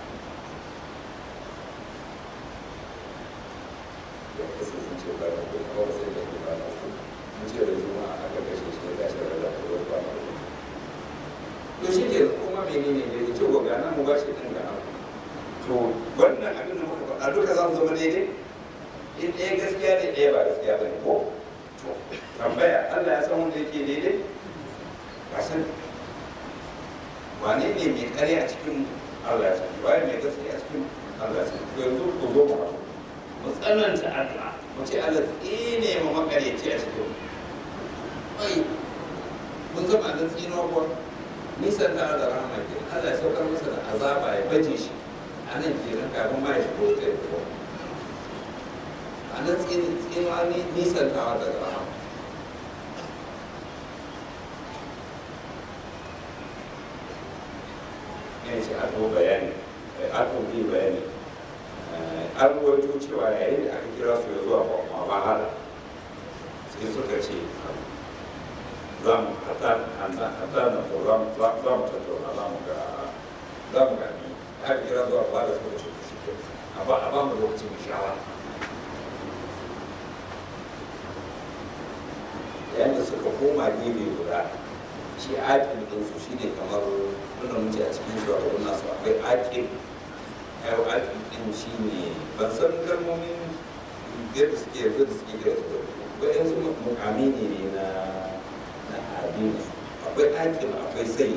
ya kasa sun ce ba da kuma kawai sai da kuma na su mun ce da juma'a aka kashe shi ya tashi da da kuma kwana uku to shi ke kuma menene ne ya ce wa gana mu ba shi ɗin gana to wannan abin da muka faɗa duka za su zama daidai in ɗaya gaskiya ne ɗaya ba gaskiya ba ne ko to tambaya Allah ya san wanda yake daidai ba san wane ne mai ƙarya a cikin Allah ya san waye mai gaskiya a cikin Allah ya san to yanzu ku zo mu haɗu mu tsananta addu'a mu ce Allah tsine mu makaryaci a cikin ai mun zama da tsinuwa kuwa nisan da da rahama ke Allah ya saukar masa da azaba ya baje shi a nan kenan kafin ma ya shigo ta yi a nan tsinuwa nisan tawa daga rahama ya ce a to bayani a to bi bayani an ruwaito cewa yayin da aka kira su ya zuwa ba mahala sai suka ce za mu hata na ko za mu tattauna za mu ga za mu gani har kira zuwa ba da suka ce shi ke a ba a ba mu lokacin shawara yayin da suka koma gefe guda shi aƙin ɗinsu shi ne kamar nuna muke a cikin shugaban nasu akwai aƙin yau aƙin ɗin shi ne ban san kalmomin yadda suke yanzu da suke gina su ba yanzu mukami ne na na addini akwai aƙin akwai sai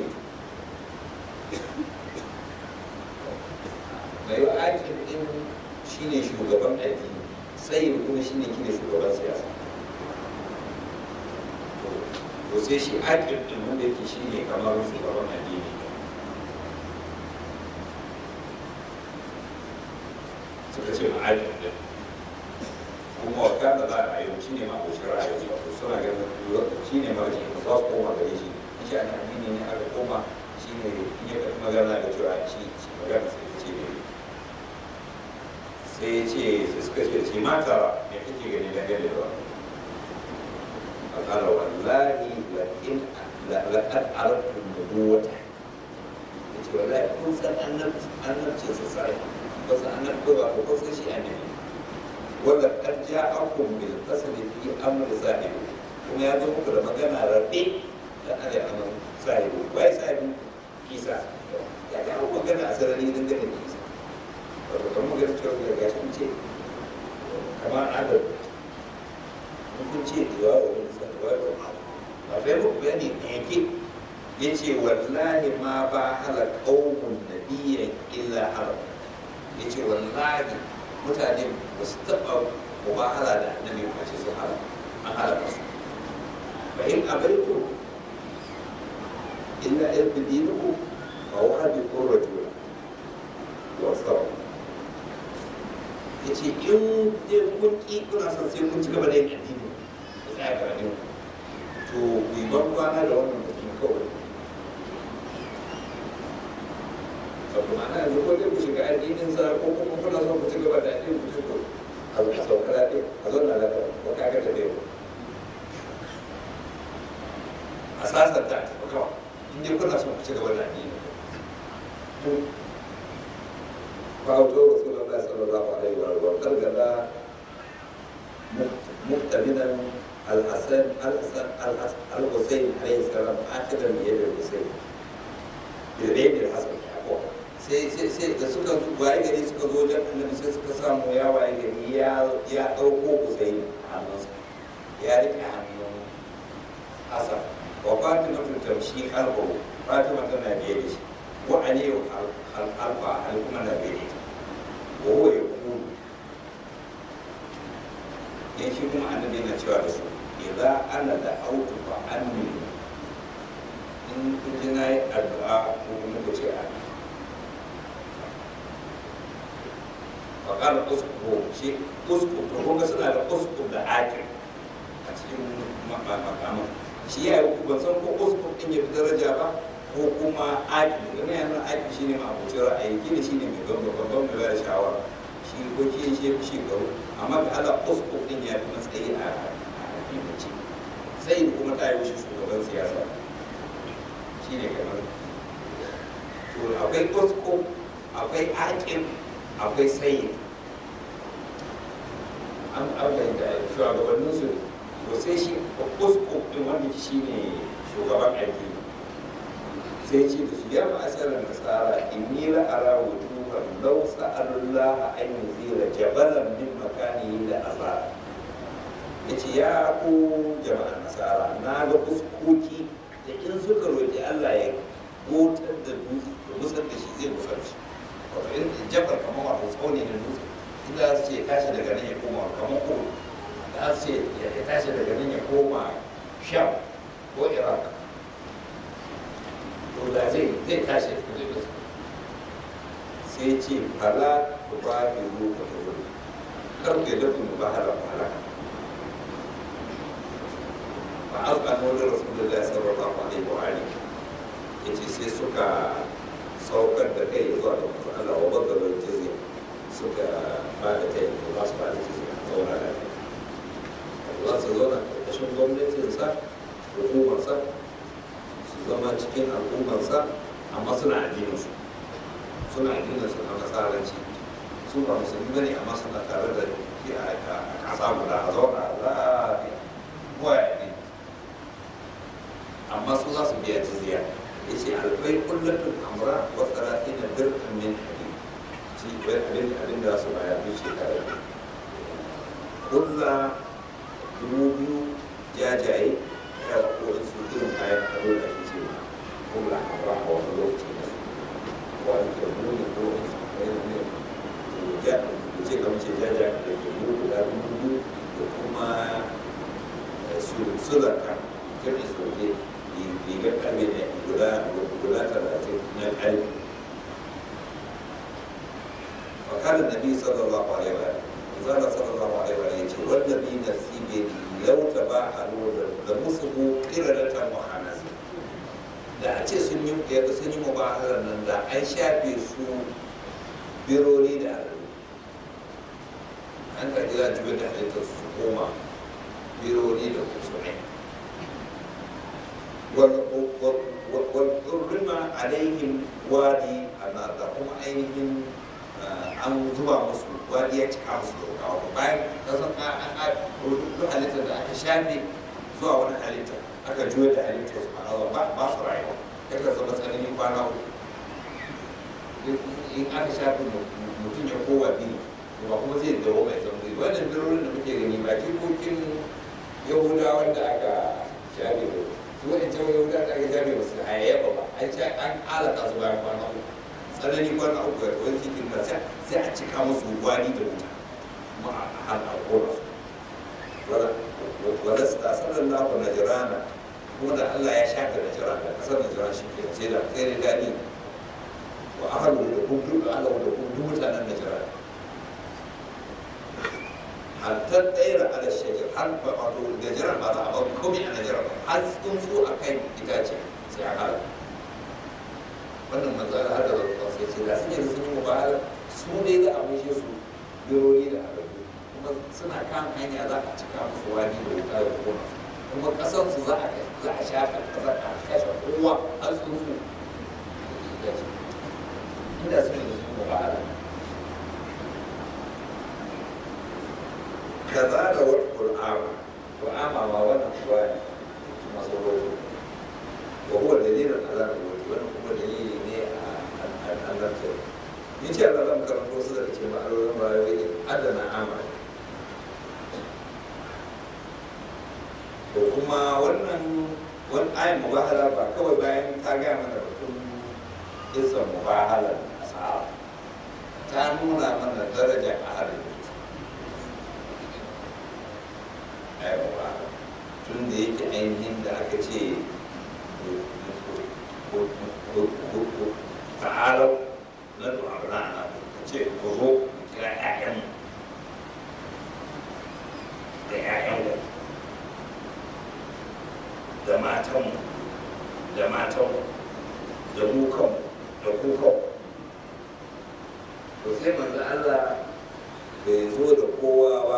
mai yau aƙin ɗin shi ne shugaban addini sai kuma shi ne kine shugaban siyasa to sai shi aƙin ɗin wanda yake shi ne kamar shugaban addini suka ce ma aƙin ɗin kuma wata da za a yi shi ne ma abocin ra'ayi wato suna ganin shi ne marji ba za su koma gare shi in shi ana addini ne aka koma shi ne in ya karɓi magana da cewa shi shi magana sai ta ce ne sai ya ce sai suka ce shi mata me kake gani dangane da wannan فقال والله لئن laqad arabtu nubuwata yace wallahi kun san annabci annabci sa sai ba san annabci ba ko san shi annabi wala qad ja'akum bil qasdi fi amr sahibi kuma ya zo muku da magana rabe da ada anan sahibi wai sahibi isa ya ga magana a sarari dangane da isa wato kan magana cewa da gashi mun ce kamar adal mun ce diwa wa wani sa diwa wa wani a bai muku bayani da yake ya ce wallahi ma ba hala ƙaunin nabiyan illa haram ya ce wallahi mutane ba su taɓa mubahala da annabi ba ce sun haram an halaka su fa in abaitu illa ibdinuku fa wahabi qurratu wa sawa ya ce in dai kun ƙi kuna son sai kun ci gaba da yin addini ku tsaya ga addini to ku yi ban kwana da wannan mutum kawai saboda ma'ana yanzu ko dai ku shiga addinin sa ko kuma kuna son ku ci gaba da addinin ku ko a zo a sauka lafiya a zo na lafiya ko ka ga da dai a sasanta a tafi kawai in dai kuna son ku ci gaba da addinin ku فأوتوا رسول الله صلى الله عليه وسلم وقد قال مقتبلا الحسن الحسن الحسين عليه السلام آخذا بيد الحسين بيد الحسن sai sai sai da suka zo waye gari suka zo wajen annabi sai suka samu ya waye gari ya ya dauko Husayn a hannunsa ya rike hannun Hasan wa Fatima tamshi qalbu Fatima tana biye da shi wa aliyu alfa hal kuma na biye da wa huwa yaqulu ya shi kuma annabi yana cewa da su idza ana da autu fa anni in kun na yi addu'a ko kuma ku ce amin wa qala usku shi usku to kun ga suna da usku da akir a cikin makaman shi ya yi ban san ko usku din ya fi daraja ba ko kuma akir domin yana akir shi ne ma'abucin ra'ayi kila shi ne mai gamba babban mai bayar shawara shi ko shi shi fi shekaru amma ga ala usku din ya fi matsayi a addinance sai kuma ta yi wuce shugaban siyasa shi ne kamar to akwai usku akwai akir akwai sayi an abai da shugabannin su to sai shi usku din wanda shi ne shugaban aiki sai ce da su ya ma'asarar nasara inni la ara wujuhan law sa'alullah an yuzira jabalan min makani da azara yace ya ku jama'an nasara na ga fuskoki da in suka roƙi Allah ya gotar da dutse da musar da shi zai musar shi wato in jabal kamar wato tsauni da dutse inda su ce tashi daga nan ya koma kamar ko da su ce ya tashi daga nan ya koma sham ko iraq to da zai zai tashi da kudi sai ce fala ku ba da ruka da wuri kar ku da kuma ba hala hala fa azbanu da rasulullahi sallallahu alaihi wa alihi yace sai suka saukar da kai zuwa da manzo Allah wa badalar jizya suka ba da kai da za su ba da jizya zauna da kai za su zauna ƙarƙashin gwamnatinsa hukumarsa su zama cikin al'ummarsa amma suna addininsu suna addininsu na nasaranci su ba musulmi bane amma suna tare da shi a ƙasa guda a zauna lafiya kowa ya addini amma su za su biya jizya ya ce alfai kullatun amra wa tsarafi na dirkan min hadid shi wai abin abin da su bayar duk shekara kulla dubu biyu jajaye ya ko su irin kayan ado da ake ce ma kulla amra a wani lokaci da su ko an ke muni ko su kayan ne to ja ku ce kamar ce jaja da ke mu guda dubu biyu da kuma sulaka kirki soke rigar ƙarfe ne guda guda talatin na ƙarfe fakarar nabi sallallahu alaihi wa zala sallallahu alaihi wa ya ce wanda bi nasibe ni lauta ba a lura da musu ko kiradata muhannazi da a ce sun yi yadda sun yi mubahalar nan da an shafe su birori da alalu an kaji za a juya da halittar su koma birori da kusurai والحرم عليهم وادي أنا تقوم أيهم an zuba musu wani ya cika musu da rukawa bayan kasan an duk halittar da aka shafe zuwa wani halitta aka juya da halittar su ma'ana ba ba su rayuwa ya ka zama tsananin kwana uku in aka shafe mutum ya kowa biyu ba kuma zai dawo mai zama zai wannan birorin da muke gani ba jikokin yahudawan da aka shafe ba su wani cewa yahudawan da aka shafe ba su hayayyafa ba an ce an alaka su bayan kwana uku tsanani kwana uku ya wani cikin da sai a cika musu gwani da wuta kuma a hana kora su wadda su tasar da lafa na jirana kuma da Allah ya shafe na jirana kasar na jirana shi ke sai da sai da dani wa ahalu da kun duk ala da kun duk mutanen na jirana hatta ɗaya ala shajar har ba wato da jiran ba za a bar komai a na jiran har sun so a kai itace sai a halaka wannan manzara har da zarfa sai ce da sun yi sun yi mubahala su ne da abin shi su bironi da arabu kuma suna kan hanya za a cika musu wani da wuta da kona su kuma kasar su za a za a shafa kasar a kashe kowa har su su inda sun yi sun mubahala kaza da wata qur'ama qur'ama ma wannan kuwa ne masu rojo wa huwa dalilun ala al-wajh wannan kuma dalili ne a annabta ni ce Allah zan karanto su da ke ma'alorin rayuwa ne adana amali to kuma wannan wani ayin mubahala ba kawai bayan ta gaya mana batun isan mubahala a sa'a ta nuna mana daraja a harin aiwa tun da yake ainihin da aka ce ta'alau na du'arna na ce ku zo kira ƴaƴan da ƴaƴan da matan da matan da mu kanmu da ku kanmu to sai manzo Allah bai zo da kowa ba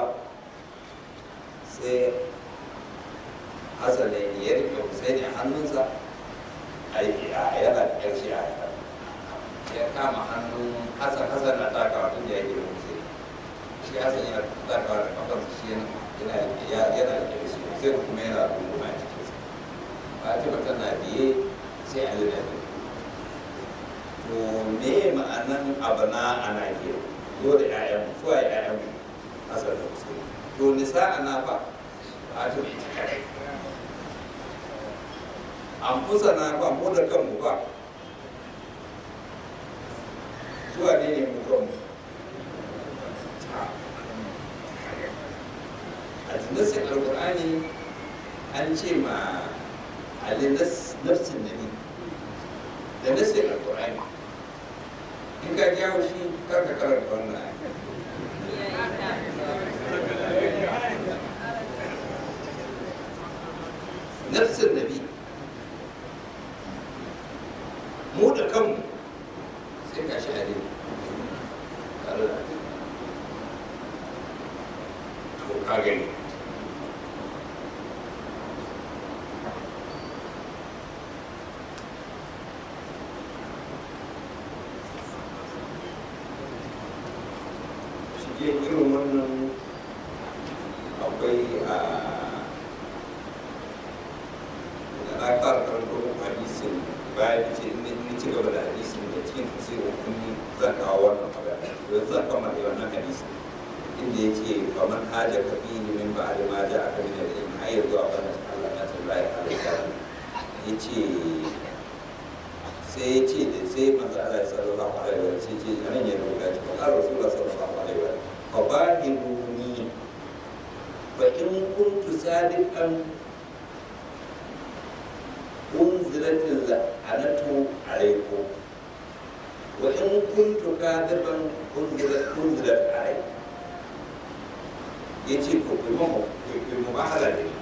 sai Hassan ne ya rike Hussein a hannunsa a yana da ƙarshe a ya kama hannun Hassan Hassan na takawa tun da ya gina Hussein shi Hassan yana takawa da kafarsa shi yana yana da ƙarshe Hussein kuma yana runguma a cikinsa Fatima tana biye sai Ali na biye to me ma'anan abana ana ke zo da 'ya'yan su a 'ya'yan Hassan da Hussein to nisa ana fa Fatima ita kadai an kusa na ba mu da kanmu ba zuwa ne ne mu kanmu a jinnasin alkur'ani an ce ma ali nafsin nabi da nasin alkur'ani in ka jawo shi kar ka karanta wannan nafsin nabi mu da kanmu sai ka shi hade tare da to ka gani shige irin wannan akwai a da na fara karanto hadisin bayan ce in ci gaba da hadisin da cikin tafsirin kunni zan kawo wannan magana yanzu zan kama da wannan hadisin inda ya ce ba man haja ka fi min ba da ma ja aka min da in hayar zuwa bana Allah na tallahi alaihi ya ce sai ya ce da sai manzo Allah sallallahu alaihi wa sallam ce nan ya rubuta ce Allah rasulullah sallallahu alaihi wa sallam fa bahiduni fa in kuntu sadiqan أنزلت اللعنة عليكم وإن كنت كاذبا أنزلت أنزلت عليكم yace ko kuma mu ba hala ne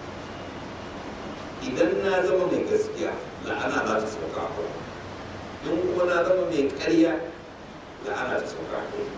idan na zama mai gaskiya la'ana za ta sauka a kuma in kuma na zama mai ƙarya la'ana ta sauka a kuma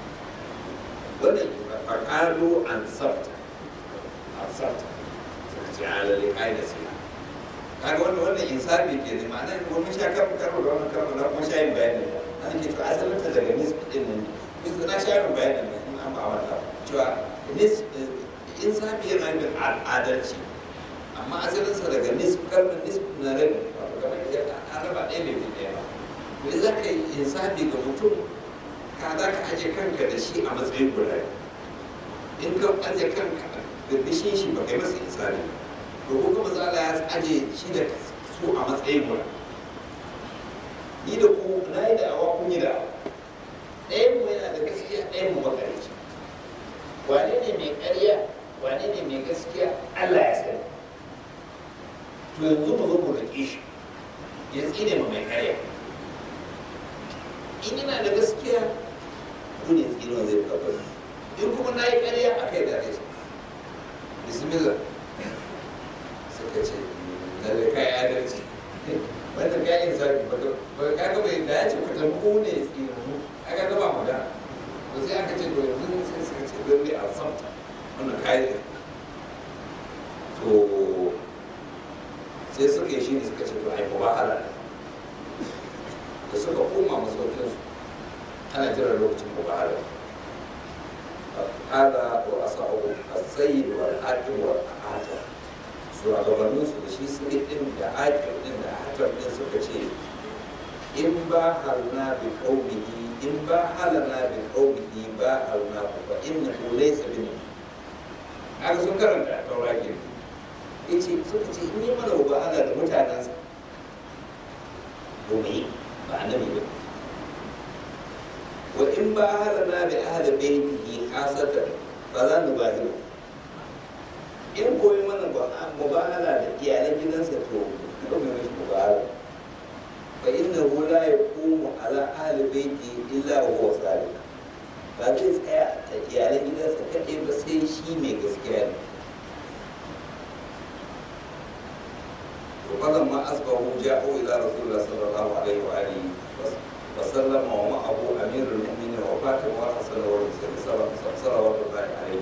wannan fakalo an sabta an sabta sai alale kai da siya kaga wannan wannan insafi ke ne ma'ana ko mun sha karo karo da wannan karo da kuma sha yin bayani an ke to asalin ta daga nisbi din nan bis na sha yin bayani ne in an ba wata cewa nis insafi yana yin adalci amma asalin sa daga nisbi kalmar nisbi na rabi wato kamar yadda an raba ɗaya bai fi ɗaya ba to za ka yi insafi ga mutum ka za ka aje kanka da shi a matsayin guda in ka aje kanka da bishin shi ba kai masa insafi ba to ko kuma za ya aje shi da su a matsayin guda ni da ku na yi da'awa kun yi da'awa ɗayan mu yana da gaskiya ɗayan mu makarici wane ne mai ƙarya wane ne mai gaskiya Allah ya sani to yanzu mu zo mu riƙe shi ya tsine mu mai ƙarya in yana da gaskiya ku ne tsinon zai tabbata in kuma na yi ƙarya a kai da rai bismillah suka ce lalle kai adalci wanda kayan sabi ba ka ga bai da ya ce ku tambu ne tsinu aka ga ba mu da to sai aka ce to yanzu sai suka ce lalle a san wannan kayan to sai suka yi shi ne suka ce to ai mubahala da suka koma masaukin su ana jiran lokacin mubahala hada wa asa'u as-sayyid wal hakim wal atar shugabannin su da shi sirri din da akir din da hatar din suka ce in ba halna bi qaumihi in ba halana bi qaumihi ba halna fa innahu laysa bin aka sun karanta a tauraki yace suka ce in yi mana ba ala da mutanensa domin ba annabi ba wa in ba halana bi ahli baitihi khasatan ba za mu ba in koyi mana mubahala da iyalan gidansa to kuma mai mashi mubahala fa inna hu la yaqumu ala ahli baiti illa wa huwa sadiq ba zai tsaya a iyalan gidansa kadai ba sai shi mai gaskiya ne to falan ma asbahu ja'u ila rasulullah sallallahu alaihi wa alihi wa sallam wa ma'ahu amirul mu'minin wa fatima wa hasan wa husayn sallallahu alaihi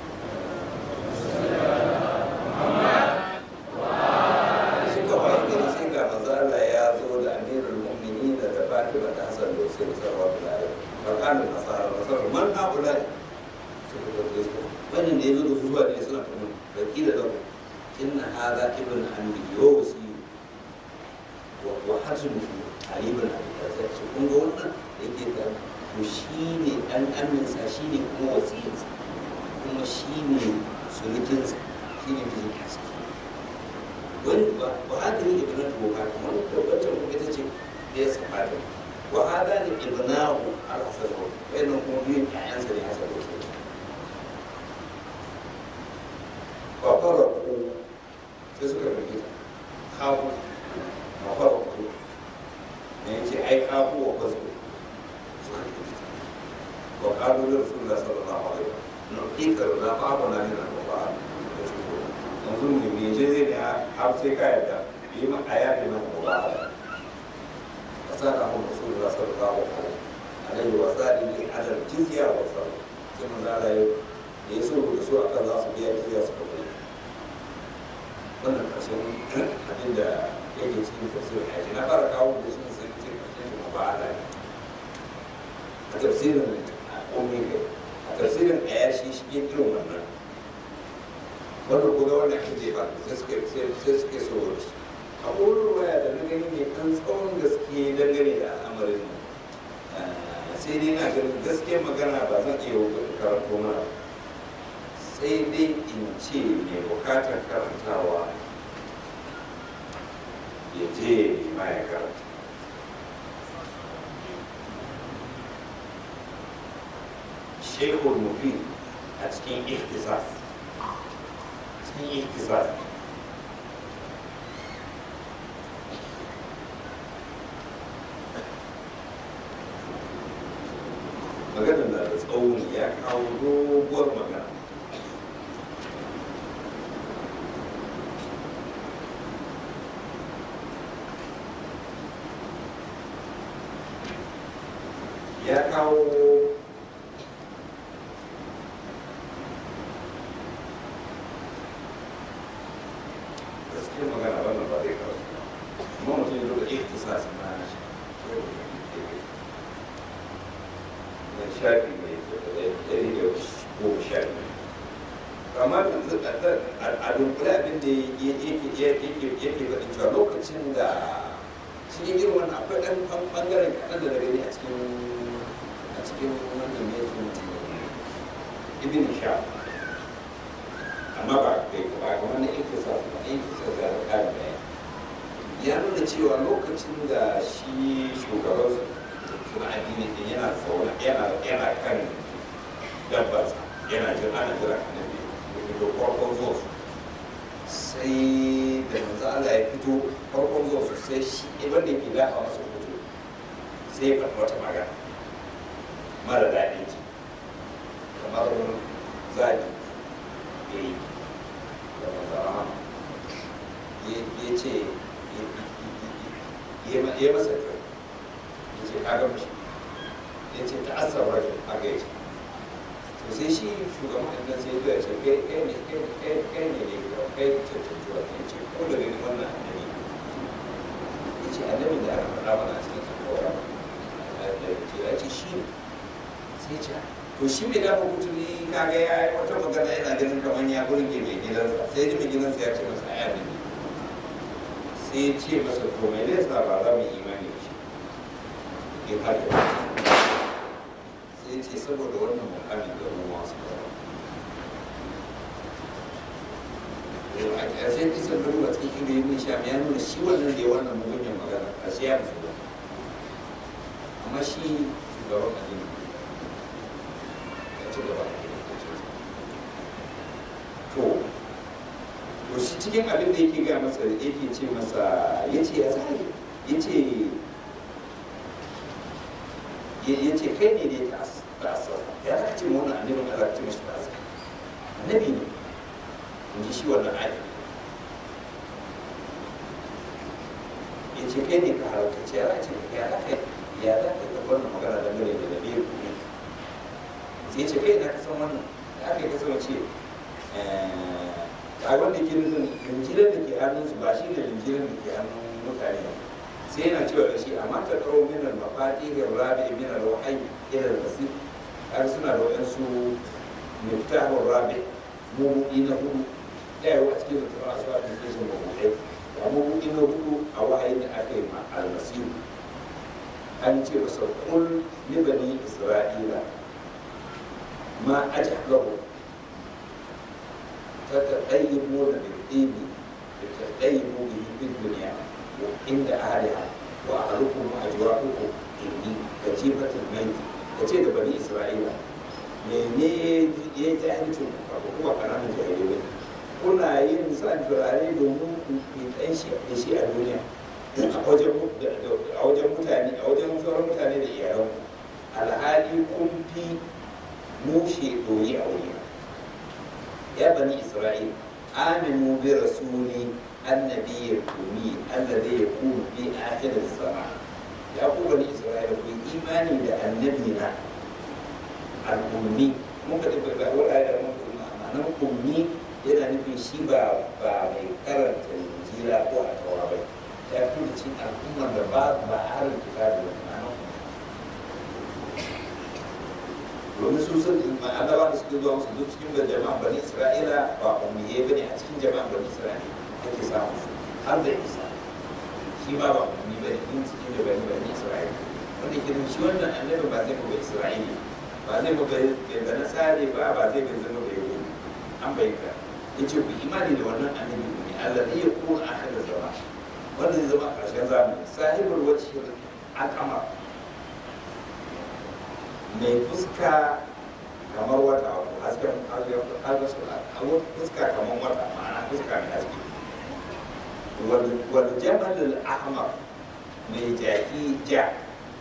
suka wayi gari sai ga manzo Allah ya zo da amirul mu'minin da Fatima da Hassan da Hussein sallallahu alaihi wa sallam nasara nasara man haula suka tabbata su wannan da yazo da su zuwa ne suna kuma da kila da inna hadha ibn amri yusi wa wa hatim ali ibn abi talib shi kun ga wannan yake da to shine dan aminsa shine kuma wasiyinsa kuma shine surukinsa shine mijin haske wani ba hada ne ibn tuha kamar tabbatar mu ita ce da ya sabata wa hada ne ibnahu al-hasan wa wannan kuma biyun ƴaƴansa ne hasan wa wa faraku sai suka rubuta kafu wa faraku ne yace ai kafu wa fasu suka rubuta wa qalu li rasulillah sallallahu alaihi wa sallam nu'tika la ba'ana min al-qur'an yanzu ne me je zai ne har sai ka yarda yi ma a yafe maka mubahala a sa da mun rasul da sallallahu alaihi wa sallam ne adal jizya wa sallam sai mun da ya yi so da su akan za su biya jizya su kuma wannan karshen abin da yake cikin tafsirin aiki na fara kawo da shi sai ce karshen mubahala ne a tafsirin ummi a tafsirin ayashi shi irin wannan wanda ko ga wannan ake ba sai suke sai suke so shi a wurin waya da na gani ne kan tsawon gaske dangane da al'amarin sai dai na ganin gaske magana ba zan iya karanto mana sai dai in ce mai bukatar karantawa ya je ma ya karanta shekul mufid a cikin ihtisas cikin ihtisas maganar na da tsauni ya kawo doguwar magana ya kawo shafi mai ɗari da goma sha biyu amma a dunkule abin da yake faɗin cewa lokacin da cikin irin wannan akwai ɗan ɓangaren kaɗan da daga ne a cikin a cikin wannan mai sun ibn sha amma ba kai ba kamar na yake sa ba yake sa da ƙarin bayani ya nuna cewa lokacin da shi shugaban suna addini din yana zaune yana yana kan dabbarsa yana jira ana jira annabi ya fito farkon zuwa su sai da manzo Allah ya fito farkon zuwa su sai shi ibn da ke dafa masa fito sai ya faɗi wata magana mara daɗin ji kamar zaɓi ya yi da manzo Allah ya ce ya masa kyau ya ce ka gama shi ya ce ta asar rajin haka ya ce to sai shi shugaban ɗan sai ya ce kai kai ne kai ne ne kai cancanci wata ya ce ko da gani wannan annabi ya ce annabi da aka faɗa mana a cikin sakowar ya ce shi ne sai ce to shi mai dafa kuturi kaga ya yi wata magana yana ganin kamar ya burge mai gidansa sai ji mai gidansa ya ce masa aya ne sai ya ce masa to mai zai sa ba za mu imani da shi in har da sai ya ce saboda wannan mukamin da mu masu a ƙarshen kisan da ruwa cikin inda yin sha ya nuna shi wannan da ya wannan mugunyan magana a shi ya musu ba amma shi shugaban addini ya ci gaba to to shi cikin abin da yake ga masa yake ce masa ya ce ya zai ya ce ya ce kai ne ne ta asasa ya za ce wani annabin Allah ce mashi ta asasa annabi ne in ji shi wannan ayi ya ce kai ne ka halarta ce ya za ce ya za ka ya za ka ga wannan magana da gare da dabe ku ne sai ya ce kai na kasan wannan ya aka yi kasan ce a wanda ke nufin linjiran da ke hannun su ba shi ne linjiran da ke hannun mutane sai yana cewa da shi amma ta karo minar mafati ga rabi minar wahai irin basi har suna da waɗansu miftahun rabi mabuɗi na hudu ɗaya wa cikin da a suwa da ke sun mabuɗai ba mabuɗi na hudu a wahayin da aka yi ma almasihu an ce masa kul ni bani isra'ila ma ajablahu تتطيبون بالطيب تتطيبوا به في الدنيا عند أهلها وأهلكم وأجواؤكم إني كتيبة الميت كتيبة بني إسرائيل mene ya ji jahilcin ba kuma ƙananan jahilai kuna yin san turare domin ku yi ɗan shi da shi a duniya a wajen mutane a wajen sauran mutane da iyalan alhali kun fi mushe doyi a wuri يا بني إسرائيل آمنوا برسولي النبي الأمي الذي يكون في آخر الزمان يا أبو بني إسرائيل في إيماني لأنبينا الأمي ممكن تبقى أقول آية ممكن معنى أمي yana nufin shi ba ba mai karanta injila ko a tawa ba ya fi da cikin al'ummar da ba ba a harin kitabi da ma'ana domin su sun annaba da suke zuwa musu duk cikin da jama'an bani isra'ila ba umiye ba ne a cikin jama'an bani isra'ila ake samu su har da isa shi ma ba ummi ba ne in cikin da bani bani isra'ila wanda ke shi wannan annabi ba zai ba isra'ili ba zai ba ga nasare ba ba zai ba zama bai yi an bai ka ya ce ku imani da wannan annabi ne Allah zai ya kuma a kan zama wanda zai zama a ƙarshen zamani sahibul wacce al'amar mai fuska kamar wata wato hasken fuska kamar wata ma'ana fuska mai haske wal jamal ahmar mai jaki ja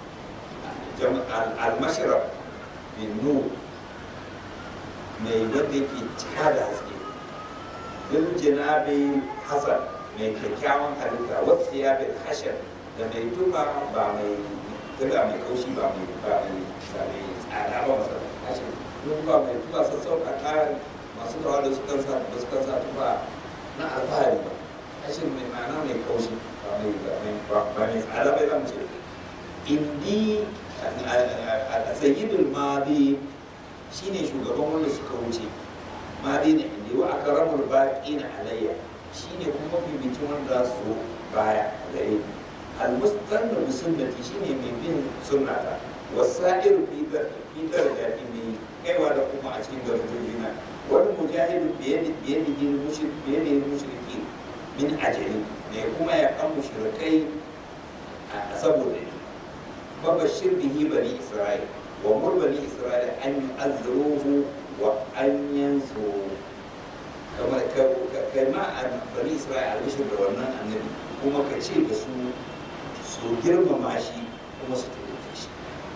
al-mashrab bin nur mai wanda yake cika da haske bil jinabi hasan mai kyakkyawan halitta wasu ya bin hashar da mai tuba ba mai tuba mai kaushi ba mai ba mai sami tsada ba masa hashar tuba mai tuba sassauka kayan masu tawa da su kansa da su kansa tuba na alfahari ba hashar mai ma'ana mai kaushi ba mai ba mai tsada bai zamu ce indi a sayyidul madi shine shugaban wanda suka wuce madi ne inda wa akramul baqina alayya shine kuma bibicin wanda za su baya gare ni almustanna bi sunnati shine mai bin sunnata wasa'ir fi fi darajati mai kaiwa da kuma a cikin darajoji na wani mujahidu biyadi biyadi mushrik biyadi mushriki min ajali ne kuma ya kan mushrikai a saboda ni babashir bihi bani isra'il wa mur bani isra'il an yu'azziruhu wa an yansu kamar kai ma a bani isra'il albishir da wannan annabi kuma ka ce da su su girmama shi kuma su taimake shi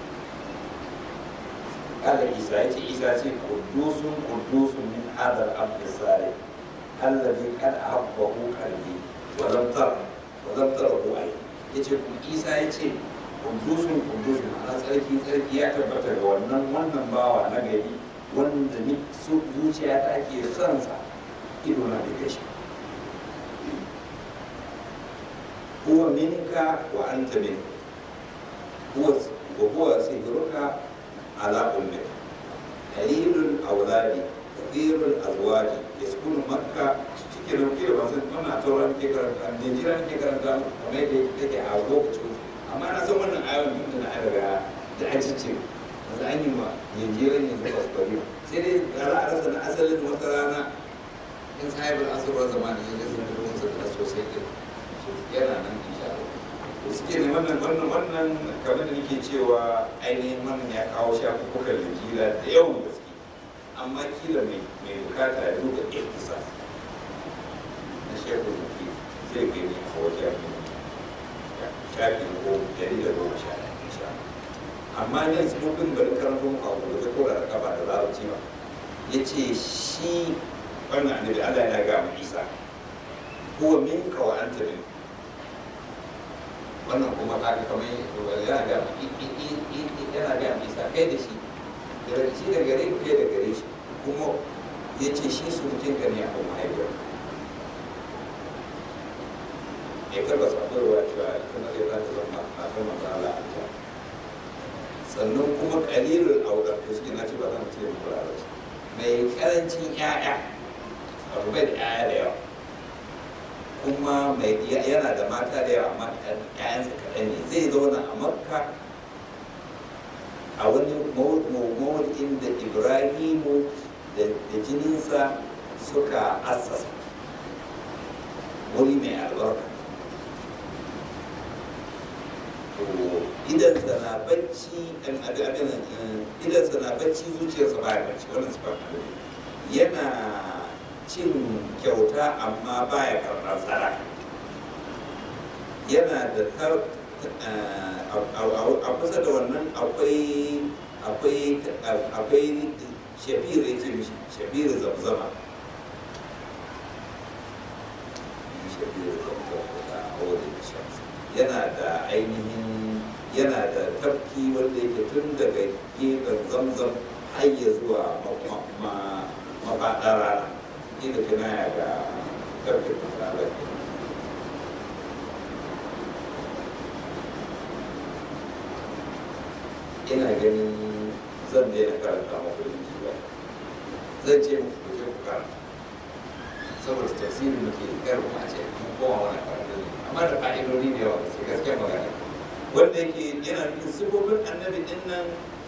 kala isa ya ce isa ce kudusun kudusun min hadar abdi sare allazi kad ahabbahu qalbi wa lam tara wa lam tarahu ay yace kuma isa ya ce kudusun kudusun ana tsarki tsarki ya tabbata ga wannan wannan bawa na gari wanda ni zuciya ta ke son sa ido na da shi هو منك وأنت منه هو وهو سهرك على أمك قليل الأولاد كثير الأزواج يسكن مكة cikin rufe da wasu muna tauran ke karanta Najeriya ke karanta kamar yadda take a lokacin amma na san wannan ayon tun da na daga da an cice yanzu an yi ma Najeriya ne zuwa su bari sai dai za a rasa na asalin wata rana in sahibul asirwa zamani ya zai zama da sosai din yana nan insha Allah suke ne wannan wannan wannan kamar da nake cewa ainihin wannan ya kawo shafukan linjila da yawan gaske amma kila mai mai bukata ya duba ihtisas na shehu zuki zai gani a wajen shafi ko dari da goma sha ɗaya insha amma ne smokin bari karanto muku abu da zai kora da kafa da larabci ba ya ce shi wannan annabi Allah ya ga mu Isa huwa minka wa anta minka wannan kuma ta ga kamar yana ga yana ga isa kai da shi da shi da gare ku kai da gare shi kuma ya ce shi su mutum ka ne a kuma haifar ya karba sabarwa cewa ita na zai zata zama na kan matsala a ta sannan kuma kalilul audar to suke na ce ba zan ce muku larabci mai karancin 'ya'ya wato bai da 'ya'ya da yawa kuma mai yana da mata da yawa amma ƴaƴansa kaɗan ne zai zauna a makka a wani mawuɗin da ibrahimu da jininsa suka assasa wuri mai albarka idansa na bacci idansa na bacci zuciyarsa baya bacci wannan sifar yana cin kyauta amma baya karɓar tsara yana da tar a kusa da wannan akwai akwai akwai shafir ya ce mishi shafir zamzama yana da ainihin yana da tafki wanda yake tun daga gefen zamzam har ya zuwa mafaɗa rana ina kinaya ga karfe misalan ina ganin zan daina karanta maku linki ba zan ce muku ku je ku karanta saboda tafsirin muke kar mu a ce mun koma wani karatu ne amma da fa'idodi da yawa sai gaskiya magana wanda yake yana nufin sifofin annabi din nan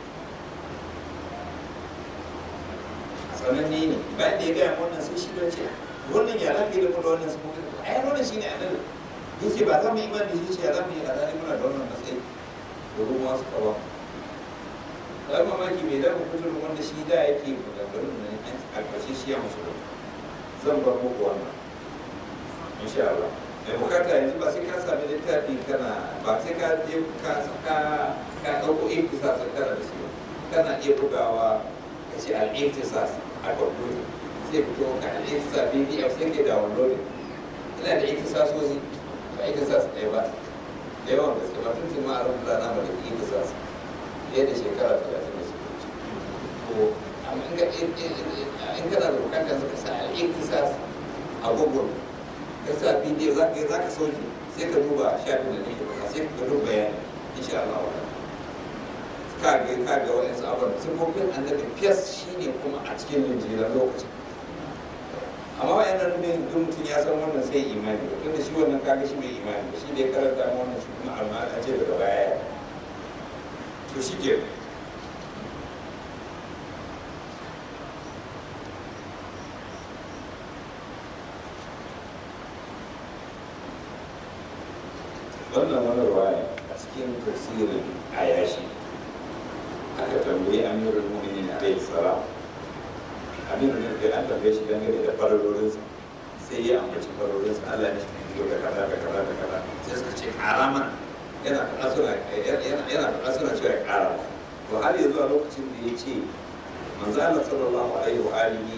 sananne ne bayan da ya gaya wannan sai shi don ce wannan ya lafi da kuma wannan sifofin ai wannan shi ne annabi yace ba za mu yi imani da shi ya za mu yi azali muna da wannan matsayi domin wasu kawo ɗan mamaki mai dafa kuturin wanda shi da yake maganganun nan a ƙarshe shi ya musu zan bar muku wannan insha Allah mai bukata yanzu ba sai ka sami littafi kana ba sai ka je ka ka ka ɗauko iktisas kana da shi kana iya bugawa ka ce al-iktisas a kwamfuta sai fito ka al-iktisas pdf sai ke downloading ina da iktisasosi ba iktisas ɗaya ba da yawan gaske ba tun tun ma a rubuta na ba da iktisas fiye da shekara talatin da suka wuce to amma in ka in kana da bukatar suka sa al-iktisas a google ka sa bidiyo za ka za ka sauke sai ka duba shafin da nake baka sai ka duba bayani insha Allah wa ka ga ka ga wani sabon sifofin annabi fiyas shine kuma a cikin linjiran lokacin amma wa yana nufin duk mutum ya san wannan sai imani ba tunda shi wannan kaga shi mai imani ba shi da ya karanta wannan shi kuma amma a ce daga baya to shi ke wannan wani ruwaya a cikin tafsirin ayashi aka tambayi amirul mu'minin alayhi salam amirul mu'minin an tambaye shi dangane da farorinsa sai ya ambaci farorinsa Allah ne shi ne da kaza da kaza da kaza sai suka ce karama yana faɗa suna yana faɗa suna cewa ya ƙara to har yanzu a lokacin da ya ce manzo Allah sallallahu alaihi wa alihi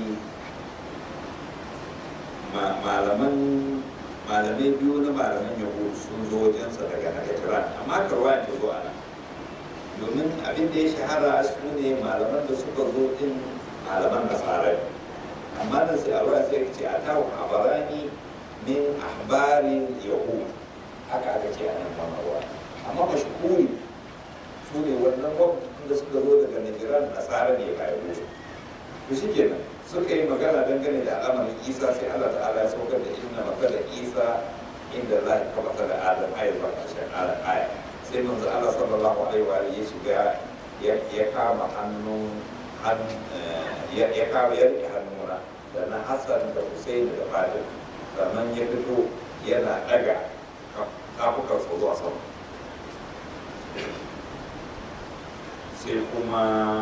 malaman malamai biyu na malaman yahudu sun zo wajensa daga nagajiran amma karwa ta zo a nan domin abin da ya shahara su ne malaman da suka zo din malaman nasara amma nan sai alwa sai ce a tawo habarani min ahbarin yahud haka aka ce a nan mamarwa amma mashhuri su ne wannan wakilin da suka zo daga najiran nasara ne ba yahudu to shi kenan suka yi magana dangane da al'amarin isa sai allah ta'ala ya saukar da inna matsalar isa inda za ka matsalar adam ayar ba ƙarshen aya sai manzo allah sallallahu alaihi wa ya shiga ya kama hannun ya kama ya rike hannuna da na hassan da hussein da fatim sannan ya fito yana ɗaga kafukan su zuwa sama sai kuma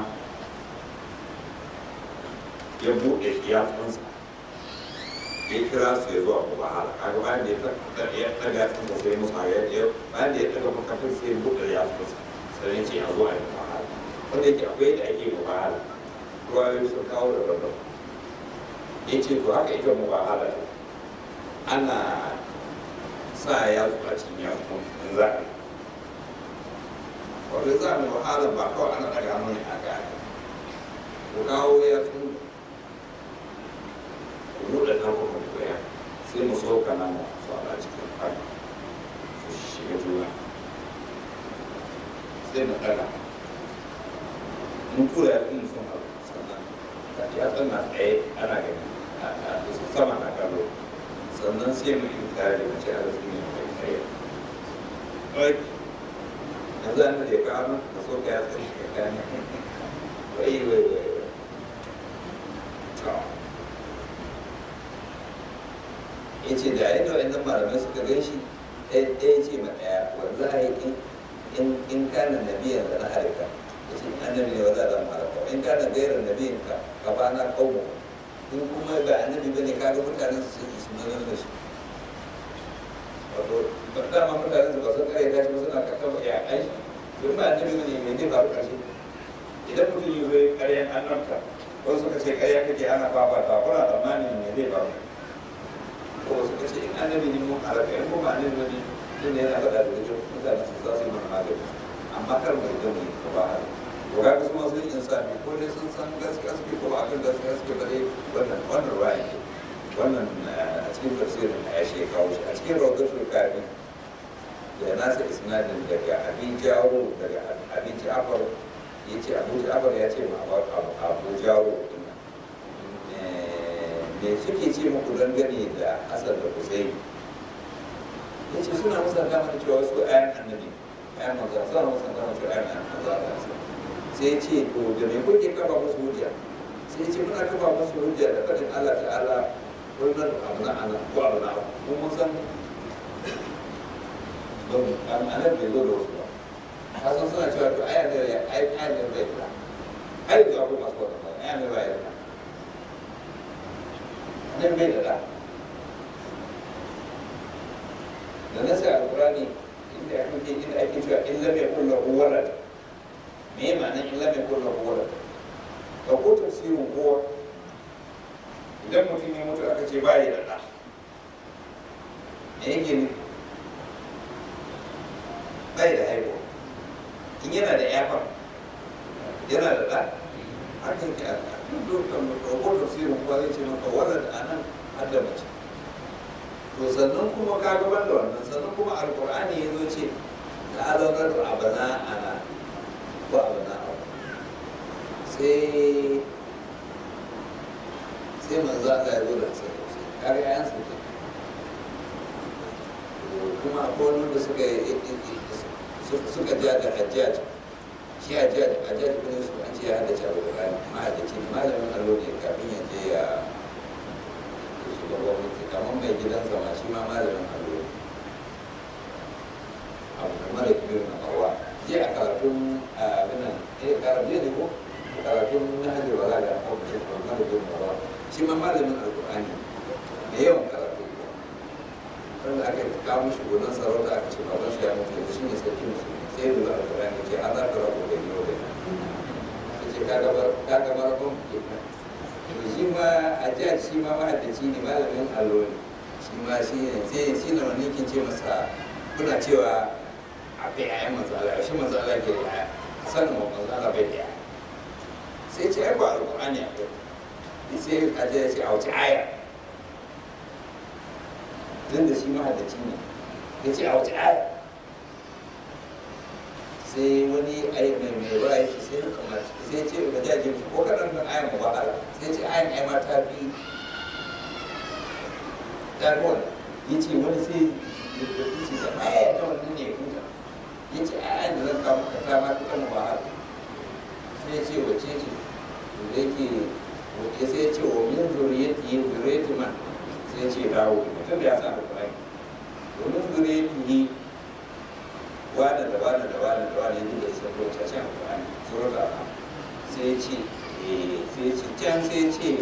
ya buɗe yatsunsa ya kira su ya zuwa kuma hala kaga bayan da ya ɗaga yatsunsa sai musu haka ya bayan da ya ɗaga makafin sai ya buɗe yatsunsa sai ya ce ya zuwa ya kuma hala wanda yake akwai da ake kuma hala ruwayoyi sun kawo da babban ya ce to haka ita mu ba hala ana sa yatsu a cikin yatsun in za a yi wato za mu wahala ba kawai ana ɗaga hannu ne a gaya ku kawo yatsun buɗe tarkon koya sai mu sauka nan mu su ala cikin fari su shiga juna sai mu ɗaga mun tura ya fi sun abu sannan ya tsanna tsaye ana gani a sama na kallo sannan sai mu yi tare da mace a rasu ne mai tsaye yanzu an da ya kawo da sauka ya tsaye ka gane wai wai wai ya ce da yadda wa'annan malamai suka gan shi ɗaya ce ma ɗaya wallahi in kana nabiyan da na harika ya ce annabi ne wanda zan harika in kana gairar nabiyan ka ka ba na kawo in kuma ba annabi bane ka ga mutanen su sun isu nan da shi wato dama mutanen su ba sun kare tashi ba suna kakkafa ya ai in ba annabi bane me zai faru ƙarshe idan mutum yi zai ƙaryan annabta wasu suka ce ƙarya kake ana fafata kuna tsammanin me zai faru ko suka ce in annabi ne mun halaka in kuma annabi ne tun ne yana faɗa da wajen mutane su za su yi mana magani amma kar mu riga mu yi ko ba haka to ga su masu yin insani ko dai sun san gaskiya suke ko ba akan gaskiya suke ba dai wannan wannan ra'ayi ne wannan a cikin tafsirin a yashi ya kawo shi a cikin rawdatul kafi da nasa isnadin daga abin jawo daga abin ja'far ya ce abu ja'far ya ce ma abu jawo me suke ce muku dangane da asar da kusai ya ce suna musa gama da cewa su ayan annabi ayan maza suna musa gama cewa ayan maza da asa sai ya ce to da me kuke kafa musu hujja sai ya ce muna kafa musu hujja da fadin Allah ta'ala wannan abu na ana ko abu na mu mun san don anan bai zo da wasu ba ka san suna cewa to ayan ne ya ayan ne bai da ai da abu masu wata ayan ne bai da nan bai da ɗa da nasa alkurani inda ake inda ake cewa in lam yakul lahu walad me ma'anar in lam yakul lahu walad da ko tafsirin kowa idan mutum ya mutu aka ce bai da ɗa me yake ne bai da haihuwa in yana da yafa yana da ɗa hakan ke a duk dokar tafsirin kuwa zai ce maka wannan da anan har da mace to sannan kuma ka gaban da wannan sannan kuma alkur'ani ya zo ce ta azanar abana ana ko abana suka ja da hajjaj shi hajjaj hajjaj bin su an ce ya hada cewa Qur'ani mahaddaci ne malamin allo ne kafin ya je ya shiga gwamnati kamar mai gidansa ma shi ma malamin allo ne abu da mara biyu na kawa je a karatun abinan eh karatu ne ko karatun na hajjar wala da aka wuce ko mara biyu na kawa shi ma malamin alkur'ani da yawan karatu wanda aka yi kawo mishi gonan sarauta aka ce baban shi ya mutu yanzu shi ne sarki musulmi sai da alkur'ani ce an zaka rabu da yau da ya ce ka gaba rabon ke shi ma a jihar shi ma mahaddaci ne malamin allo ne shi ma shi ne sai shi na wani kin ce masa kuna cewa a bai yayan matsala shi matsala ke da yaya sanin wa matsala bai da yaya sai ce ai ba alƙur'ani a kai sai a je ya ce a wace aya tun da shi mahaddaci ne ya ce a wace aya sai wani ai mai mai ruwa ya ce sai ya kamata sai ce ba jaje ko kaɗan nan ayan mu wahala sai ce ayan ai ma ta fi ta ya ce wani sai ya ce da aya ta wannan ne huta ya ce a da zan kawo maka ta ma fitan ba haka sai ya ce wace ce da yake ya sai ya ce wa min zuriyati yin zuriyati man sai ya ce dawo mutum da ya sa alƙur'ani wa min zuriyati wani da wani da wani da wani yadda ya san lokaci a cikin alƙur'ani surat al sai ya ce sai ya ce can sai ya ce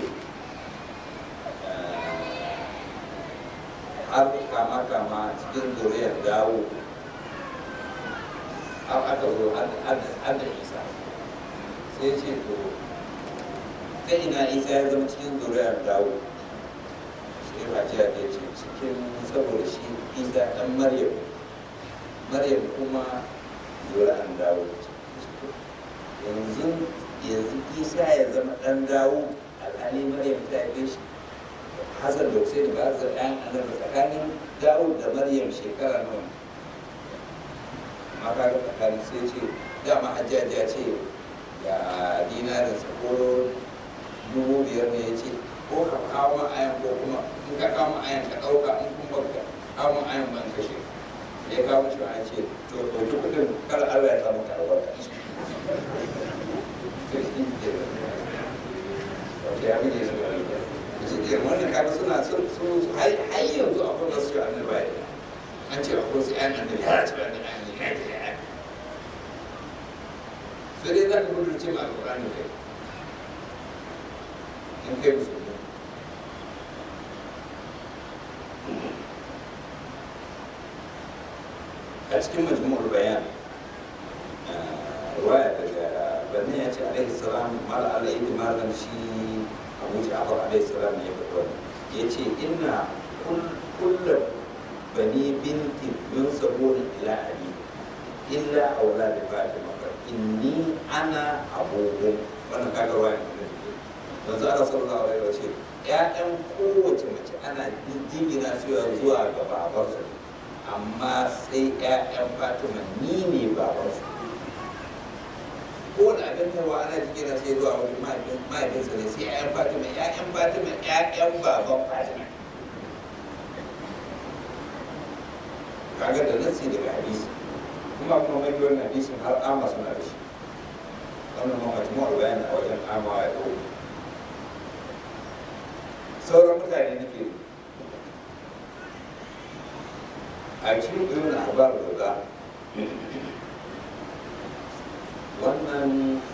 har kama kama cikin zuriyar dawo har aka zo har da isa sai ce to ta ina isa ya zama cikin zuriyar dawo sai rajiya ya ce cikin saboda shi isa ɗan maryam maryam kuma zuriyar dawo yanzu yanzu isa ya zama ɗan dawo alhali maryam ta haife shi Hassan da Hussein ba su ɗan annabi tsakanin Dawud da Maryam shekara nawa amma kaga tsakanin sai ce dama hajjaji ya ce ga dinarin sa ko dubu biyar ne ya ce ko ka kawo ma ayan ko kuma in ka kawo ma ayan ka ɗauka in kuma ka kawo ma ayan ban kashe ya kawo shi an ce to ɗauki kuɗin kar Allah ya samu ka albarka sai shi ke da ya bude su da suke wannan kaga suna sun su har yanzu akwai wasu cewa annabi bai an ce akwai wasu ƴan annabi har ce annabi an yi kai da ƴan sai dai za ka gudu ce ma alƙur'ani kai in kai musulmi a cikin majmu'ul bayan ruwaya daga bani ya ce alaihi salam mal alaihi malam shi abu ja'far alaihi salam ya faɗi wannan ya ce inna kullum bani binti min sabon ila ali illa aula da fatima inni ana abubu wannan kaga ruwaya ne manzo Allah sallallahu alaihi wa sallam ƴaƴan kowace mace ana jingina su zuwa ga babarsu amma sai ƴaƴan fatima ni ne babarsu ko da abin hawa ana jigina sai zuwa wani mahaifinsa ne sai ƴaƴan fatima ƴaƴan fatima ƴaƴan baban fatima kaga da nasi daga hadisi kuma kuma mai wannan hadisin har ama suna da shi wannan ma majmu'ar bayani a wajen ama ya ɗau sauran mutane nake a cikin ɗin labar da wannan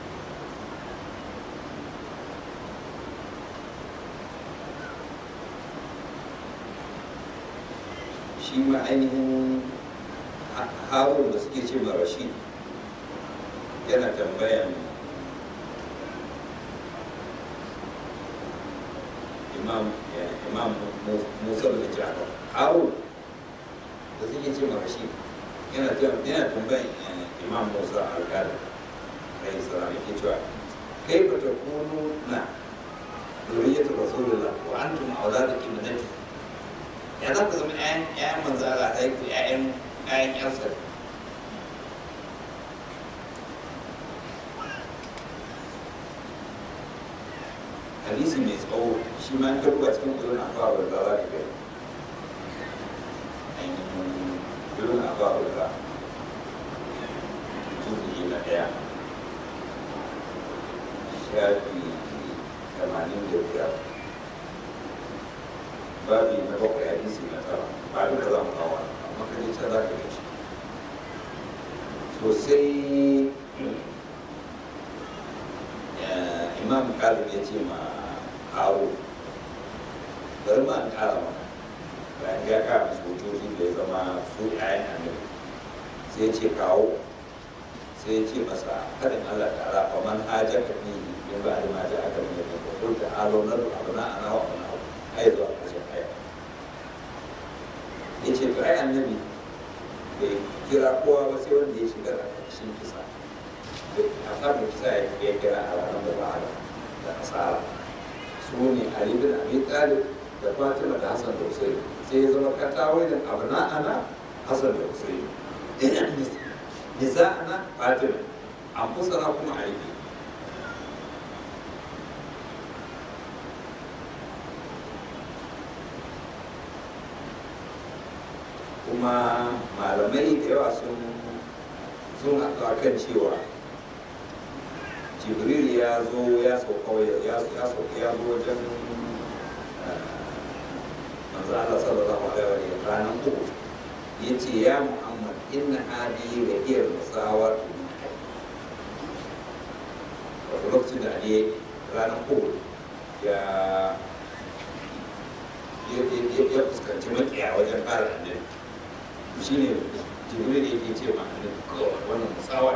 shi ma ainihin harun da suke ce rashid yana tambayan imam imam musa da jafar harun da suke ce rashid yana tambayan imam musa alkali عليه السلام يكتوى كيف تكونون ذرية رسول الله وأنتم أولاد ابنته يعني ذاك زمان أين أين من زال عليك أين أين يصل hadisi mai tsawo shi ma ta ruwa cikin ulun abuwa da za ka gani ainihin ulun abuwa da shafi tamanin da biyar babi na bakwai hadisi na tara ba duka za mu kawo amma kaje can za ka gaci sosai imam kazim ya ce ma aro bari ma an kara maka bayan ya kara musu hujjoji da ya zama su ƴaƴan annabi sai ya ce kawo sai ya ce masa kadin Allah ta'ala fa man hajaka fi min ba'di ma ja'aka min al-hukm qul ta'alu nadu abna'ana wa abna'akum ai zuwa ƙarshen aya ya ce to ai annabi bai kira kowa ba sai wanda ya shiga a ƙarshen kisa a samun kisa ya kira a ranar da ba da asara su ne Ali bin Abi Talib da Fatima da Hassan da Hussein sai ya zama katawai da abna'ana Hassan da Hussein nisa'ana Fatima an kusura kuma aiki kuma malamai da yawa sun sun haɗu kan cewa jibril ya zo ya sauka ya sauka ya zo wajen manzo Allah sallallahu alaihi wa ranar uku ya ce ya muhammad inna hadi da iyar musawa wato lokacin da ali ranar uku ya ya fuskanci makiya wajen fara annabi shi ne jibril yake ce ma annabi kawai wannan musawa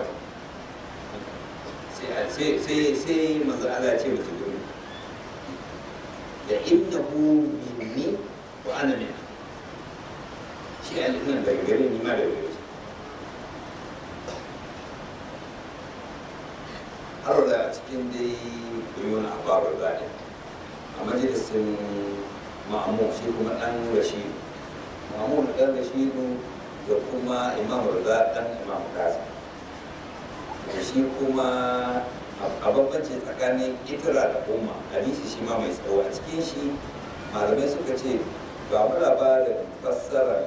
sai sai sai manzo Allah ya ce ma jibril da innahu minni wa ana min shi alifin daga gare ni ma daga gare har da a cikin dai kuyon ababar zaɗi a majalisin ma'amu shi kuma ɗan rashidu ma'amu da ɗan rashidu da kuma imam rida ɗan imam kasa da shi kuma a bambanci tsakanin itira da umma hadisi shi ma mai tsawo a cikin shi malamai suka ce ba mu labarin fassara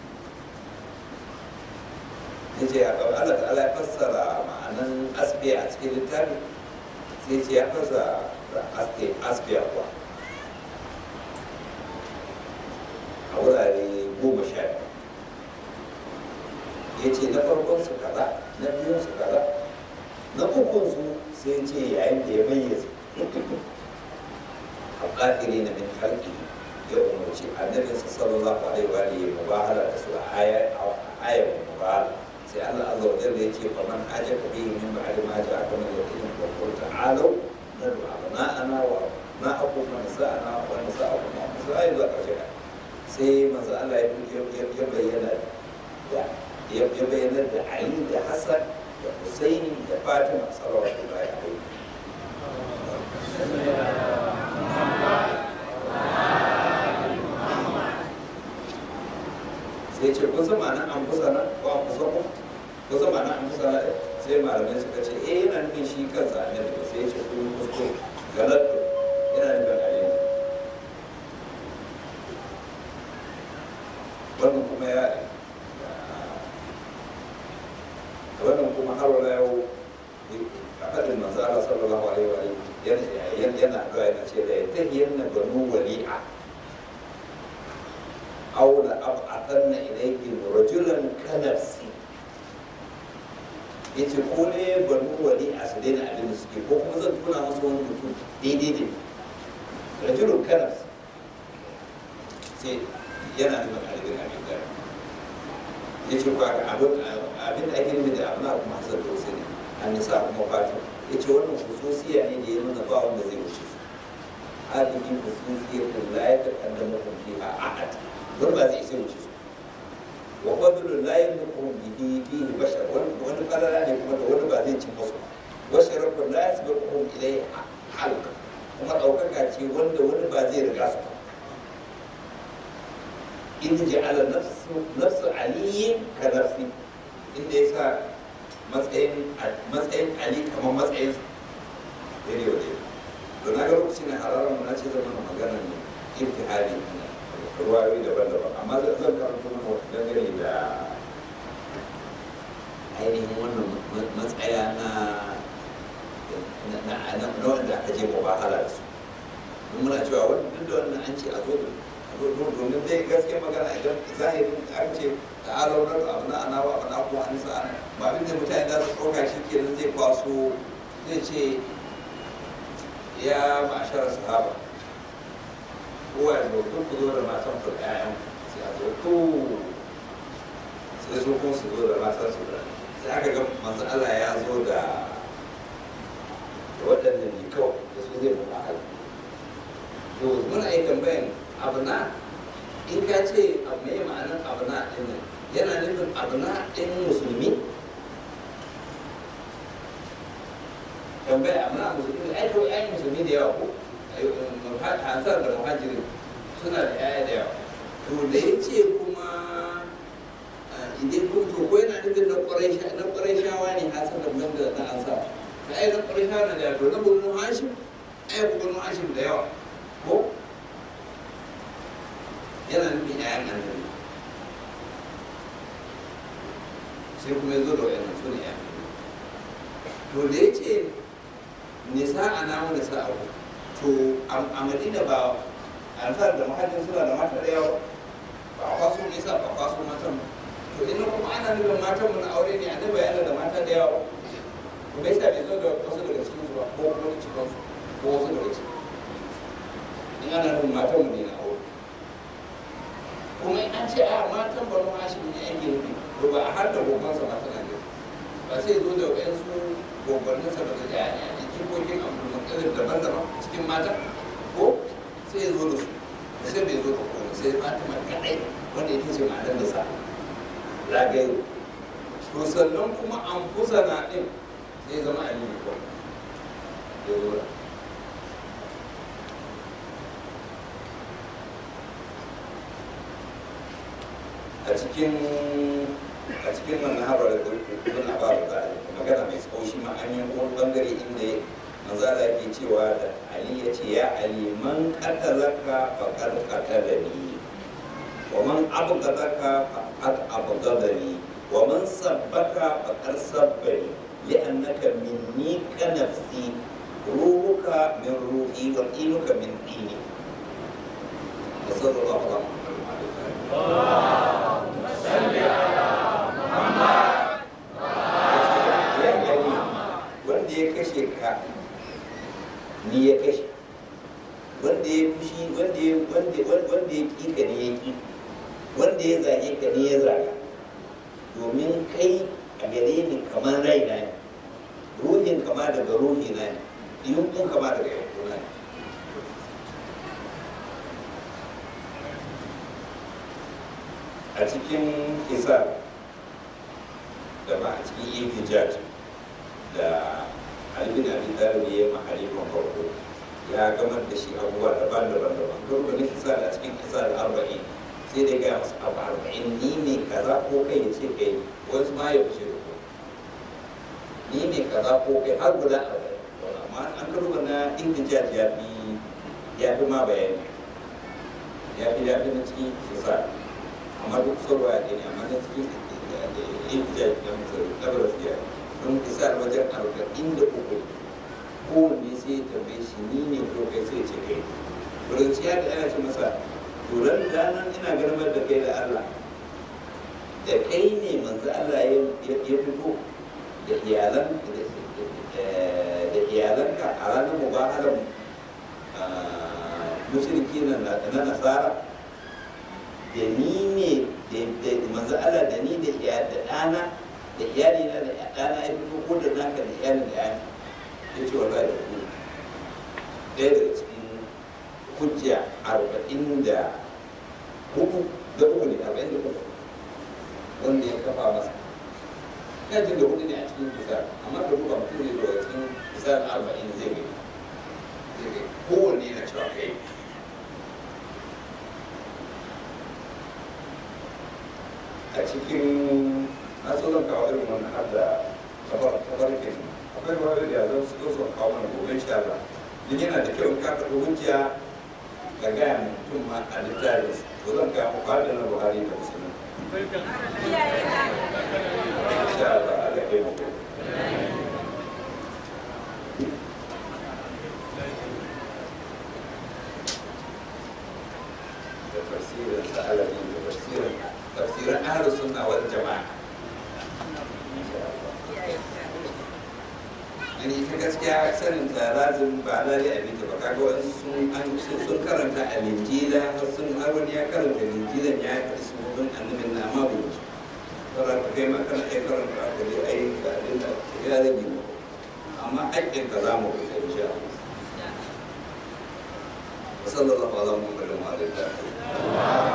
ya ce a kawai Allah ta'ala ya fassara ma'anan asbiya a cikin littafi sai ce ya fassara asbiya kuwa a wurare goma sha ya ce na farkon su kaza na biyun su kaza na ukun su sai ce yayin da ya mayyaza a ƙafiri na min halki ya umarci annabinsa sallallahu alaihi wa alihi mubahala da su a ayar mubahala sai Allah azza wa jalla yake fa man ajaka bihi min ba'di ma ja'aka min al-ilm wa qul ta'alu nadu abna'ana wa na'akum wa nisa'ana wa nisa'akum wa nisa'akum zuwa ƙarshe sai manzo Allah ya bayyana da ya bayyana da Ali da Hassan da Husaini da Fatima sallallahu alaihi sai ce kun san ma'anar an kusa nan ko an kusa ku kun san ma'anar an kusa nan sai malamai suka ce eh yana nufin shi kansa annabi sai ya ce kun yi kuskure galatto yana nufin alayhi wannan kuma ya wannan kuma har wala yau a faɗin manzo Allah sallallahu alaihi wa yana yana addu'a yana ce da ya tahiyanna banu wali'a aw la ab'athanna ilayhim rajulan kanafsi yace ko ne banu wali'a su daina abin da suke ko kuma zan tuna musu wani mutum daidai ne rajulun kanafsi sai yana nuna ɗalibin abin da ya ce kwa abin da ake nufi da abin abu masu da wasu ne an nisa kuma fatan ya ce wannan hususiya ne da ya nuna ba wanda zai wuce su hadisi hususiyar da la ya taƙaddama kun fi a ahad don ba zai isa wuce su wa fadlul la yamliku bihi bihi bashar wani falala ne kuma da wani ba zai cin musu wa sharafun la yasbiquhum ilayhi halqa kuma ɗaukaka ce wanda wani ba zai riga su ba in ja'ala nafsu nafsu aliyin ka nafsi inda yasa matsayin matsayin ali kamar matsayin sa daidai wa daidai to na ga lokacin da hararar mu na ce zama na maganar imtihani ruwayoyi daban-daban amma zan karanta mana wata dangane da ainihin wannan matsaya na na na na wanda aka je mu bahala da su mun muna cewa wani duk da wannan an ce a zo da a zo da domin dai gaskiya magana idan zahirin an ce da alaunar abu na ana wa abu na kuma an sa ana ba abin da mutane za su ɗauka shi kenan zai kwaso zai ce ya ma'ashar sahaba kowa ya zo duk ku zo da matan ku da ƴaƴan sai a zo to sai su kuma su zo da matan su da sai aka ga manzo Allah ya zo da da waɗannan ne kawai da su zai buƙa hal to muna yi tambayan abu na in ka ce abu mai ma'anar abu na ɗin nan yana nufin abu na ɗin musulmi tambaya abu na musulmi ai kawai ai musulmi da yawa ko ansar da muhajirin suna da yaya da yawa to da ya ce kuma idan kun to ko yana nufin na ƙwarai shawa ne hasan da nan da na ansar da ai na ƙwarai shawa na da yawa to na bunu hashim ai ku bunu hashim da yawa ko yana nufin yayan annabi sai kuma ya zo da wayannan su ne yayan to da ya ce nisa a namu nisa a to a madina ba ansar da mahajin suna da mata da yawa ba a kwaso nisa ba a kwaso matan ba to ina kuma ana nufin matan mu na aure ne annabi yana da mata da yawa to bai sa bai zo da wasu daga cikin su ba ko kuma cikin su ko wasu daga cikin in ana nufin matan mu ne na aure kuma in an ce a matan banu hashim ne ake nufi to ba a har da gobansa mata na nufi ba sai zo da wayansu gobanninsa ba da yaya jikokin abdulmuttalib daban-daban cikin mata ko sai ya zo da su sai bai zo da kuma sai fatima kadai wanda ita ce matar da sa zagayo to sannan kuma an kusa na ɗin sai zama aliyu ko ya zo da a cikin a cikin wannan haɓar da ibn abbas da magana mai tsawo shi ma an yi wani bangare inda manzala ke cewa da ali ya ce ya ali man qatalaka faqad qatalani wa man abghadaka faqad abghadani wa man sabbaka faqad sabbani li'annaka minni ka nafsi ruhuka min ruhi wa dinuka min dini sallallahu alaihi wa wanda ya kashe ka ni ya kashe wanda ya fushi wanda ya wanda wanda ya ki ka ne ya ki wanda ya zage ka ne ya zaga domin kai a gare ni kamar rai na ne ruhin kama daga ruhi na ne yunkun kama daga yankun na ne a cikin hisar da ba a cikin intijaj da albin abin dalibi ya ma halifan farko ya gamar da shi abubuwa daban-daban daban don da nufisa a cikin kisa da arba'in sai dai gaya masu abu arba'in ni ne kaza ko kai ya ce kai wasu ma ya wuce da ni ne kaza ko kai har guda arba'in amma an karba na intijaj ya fi ya fi ma bayani ya fi ya fi na cikin kisa amma duk sauwa ya ne amma na cikin intijaj ya musu kabar fiye don isa wajen arba'in da uku kowanne sai ya tambaye shi ni ne ko kai sai ce kai wurin ciya da ana ce masa turan ranar ina garmar da kai da Allah da kai ne manzo Allah ya fito da iyalan da iyalanka a ranar mubahalar mushriki na nasara da ni ne da manzo Allah da ni da ɗana da iyali na da ɗana ya fito ko da naka da iyali da yana ya ce wallahi da ku ɗaya daga cikin hujja arba'in da hudu da uku ne arba'in da uku wanda ya kafa masa ina jin da hudu ne a cikin kusa amma da kuma mutum ne daga cikin kusa na arba'in zai gani zai gani kowanne yana cewa kai a cikin na so zan kawo irin wannan har da tabarkin akwai wani da zan su zo kawo mana gobe insha Allah din yana da kyau ka kaɗo hujja ga gaya mutum ma a littafin to zan kawo muku har da na Buhari da Musulmi insha Allah Allah kai mu da tafsirin sa'alabi da tafsirin tafsirin ahlus sunna wal jama'a yani ita gaskiya sanin ta lazim ba lalai a bita ba kaga wani sun an sun karanta a linjila har sun har wani ya karanta linjilan ya yi sunan annabin na amma bai ci sauran ka kai ma kana iya karanta a gari ai ga abin da ya rage ba amma haƙƙin ka za mu rufe insha Allah وصلى الله على محمد وعلى اله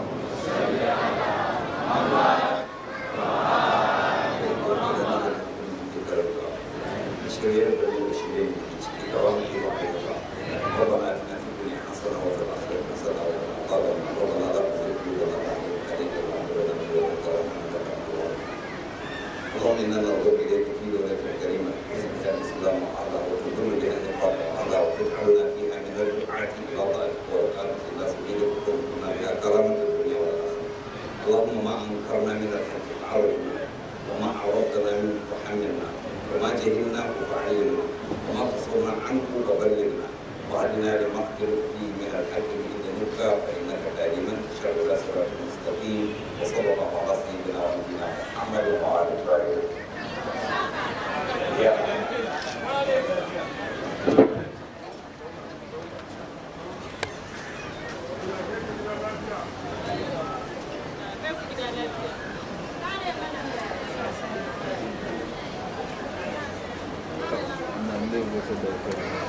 شرير بدون شرير كرامه وحيدها ربنا اتنا في الدنيا حسنه وفي الاخره حسنه وقنا عذاب النار ربنا لا تزغ قلوبنا بعد إذ هديتنا وهب لنا من لدنك رحمه انك انت الوهاب اللهم انا نرغب اليك في دولة كريمة حزبك الاسلام وعلى وتدل بها النقاط وعلى وتجعلنا فيها من الدعاة الى طاعتك والقامة الى سبيلك وترزقنا بها كرامة الدنيا والاخرة اللهم ما انكرنا من الحق فعرفنا وما عرفتنا منه فحملنا وما جهلناه فعلمنا وما قصرنا عنه فبلغنا وهدنا لما اختلف فيه من الحق باذنك فانك دائما تشاء الى صراط مستقيم وصلى الله على سيدنا ونبينا محمد وعلى اله يا nan zai mutu da kai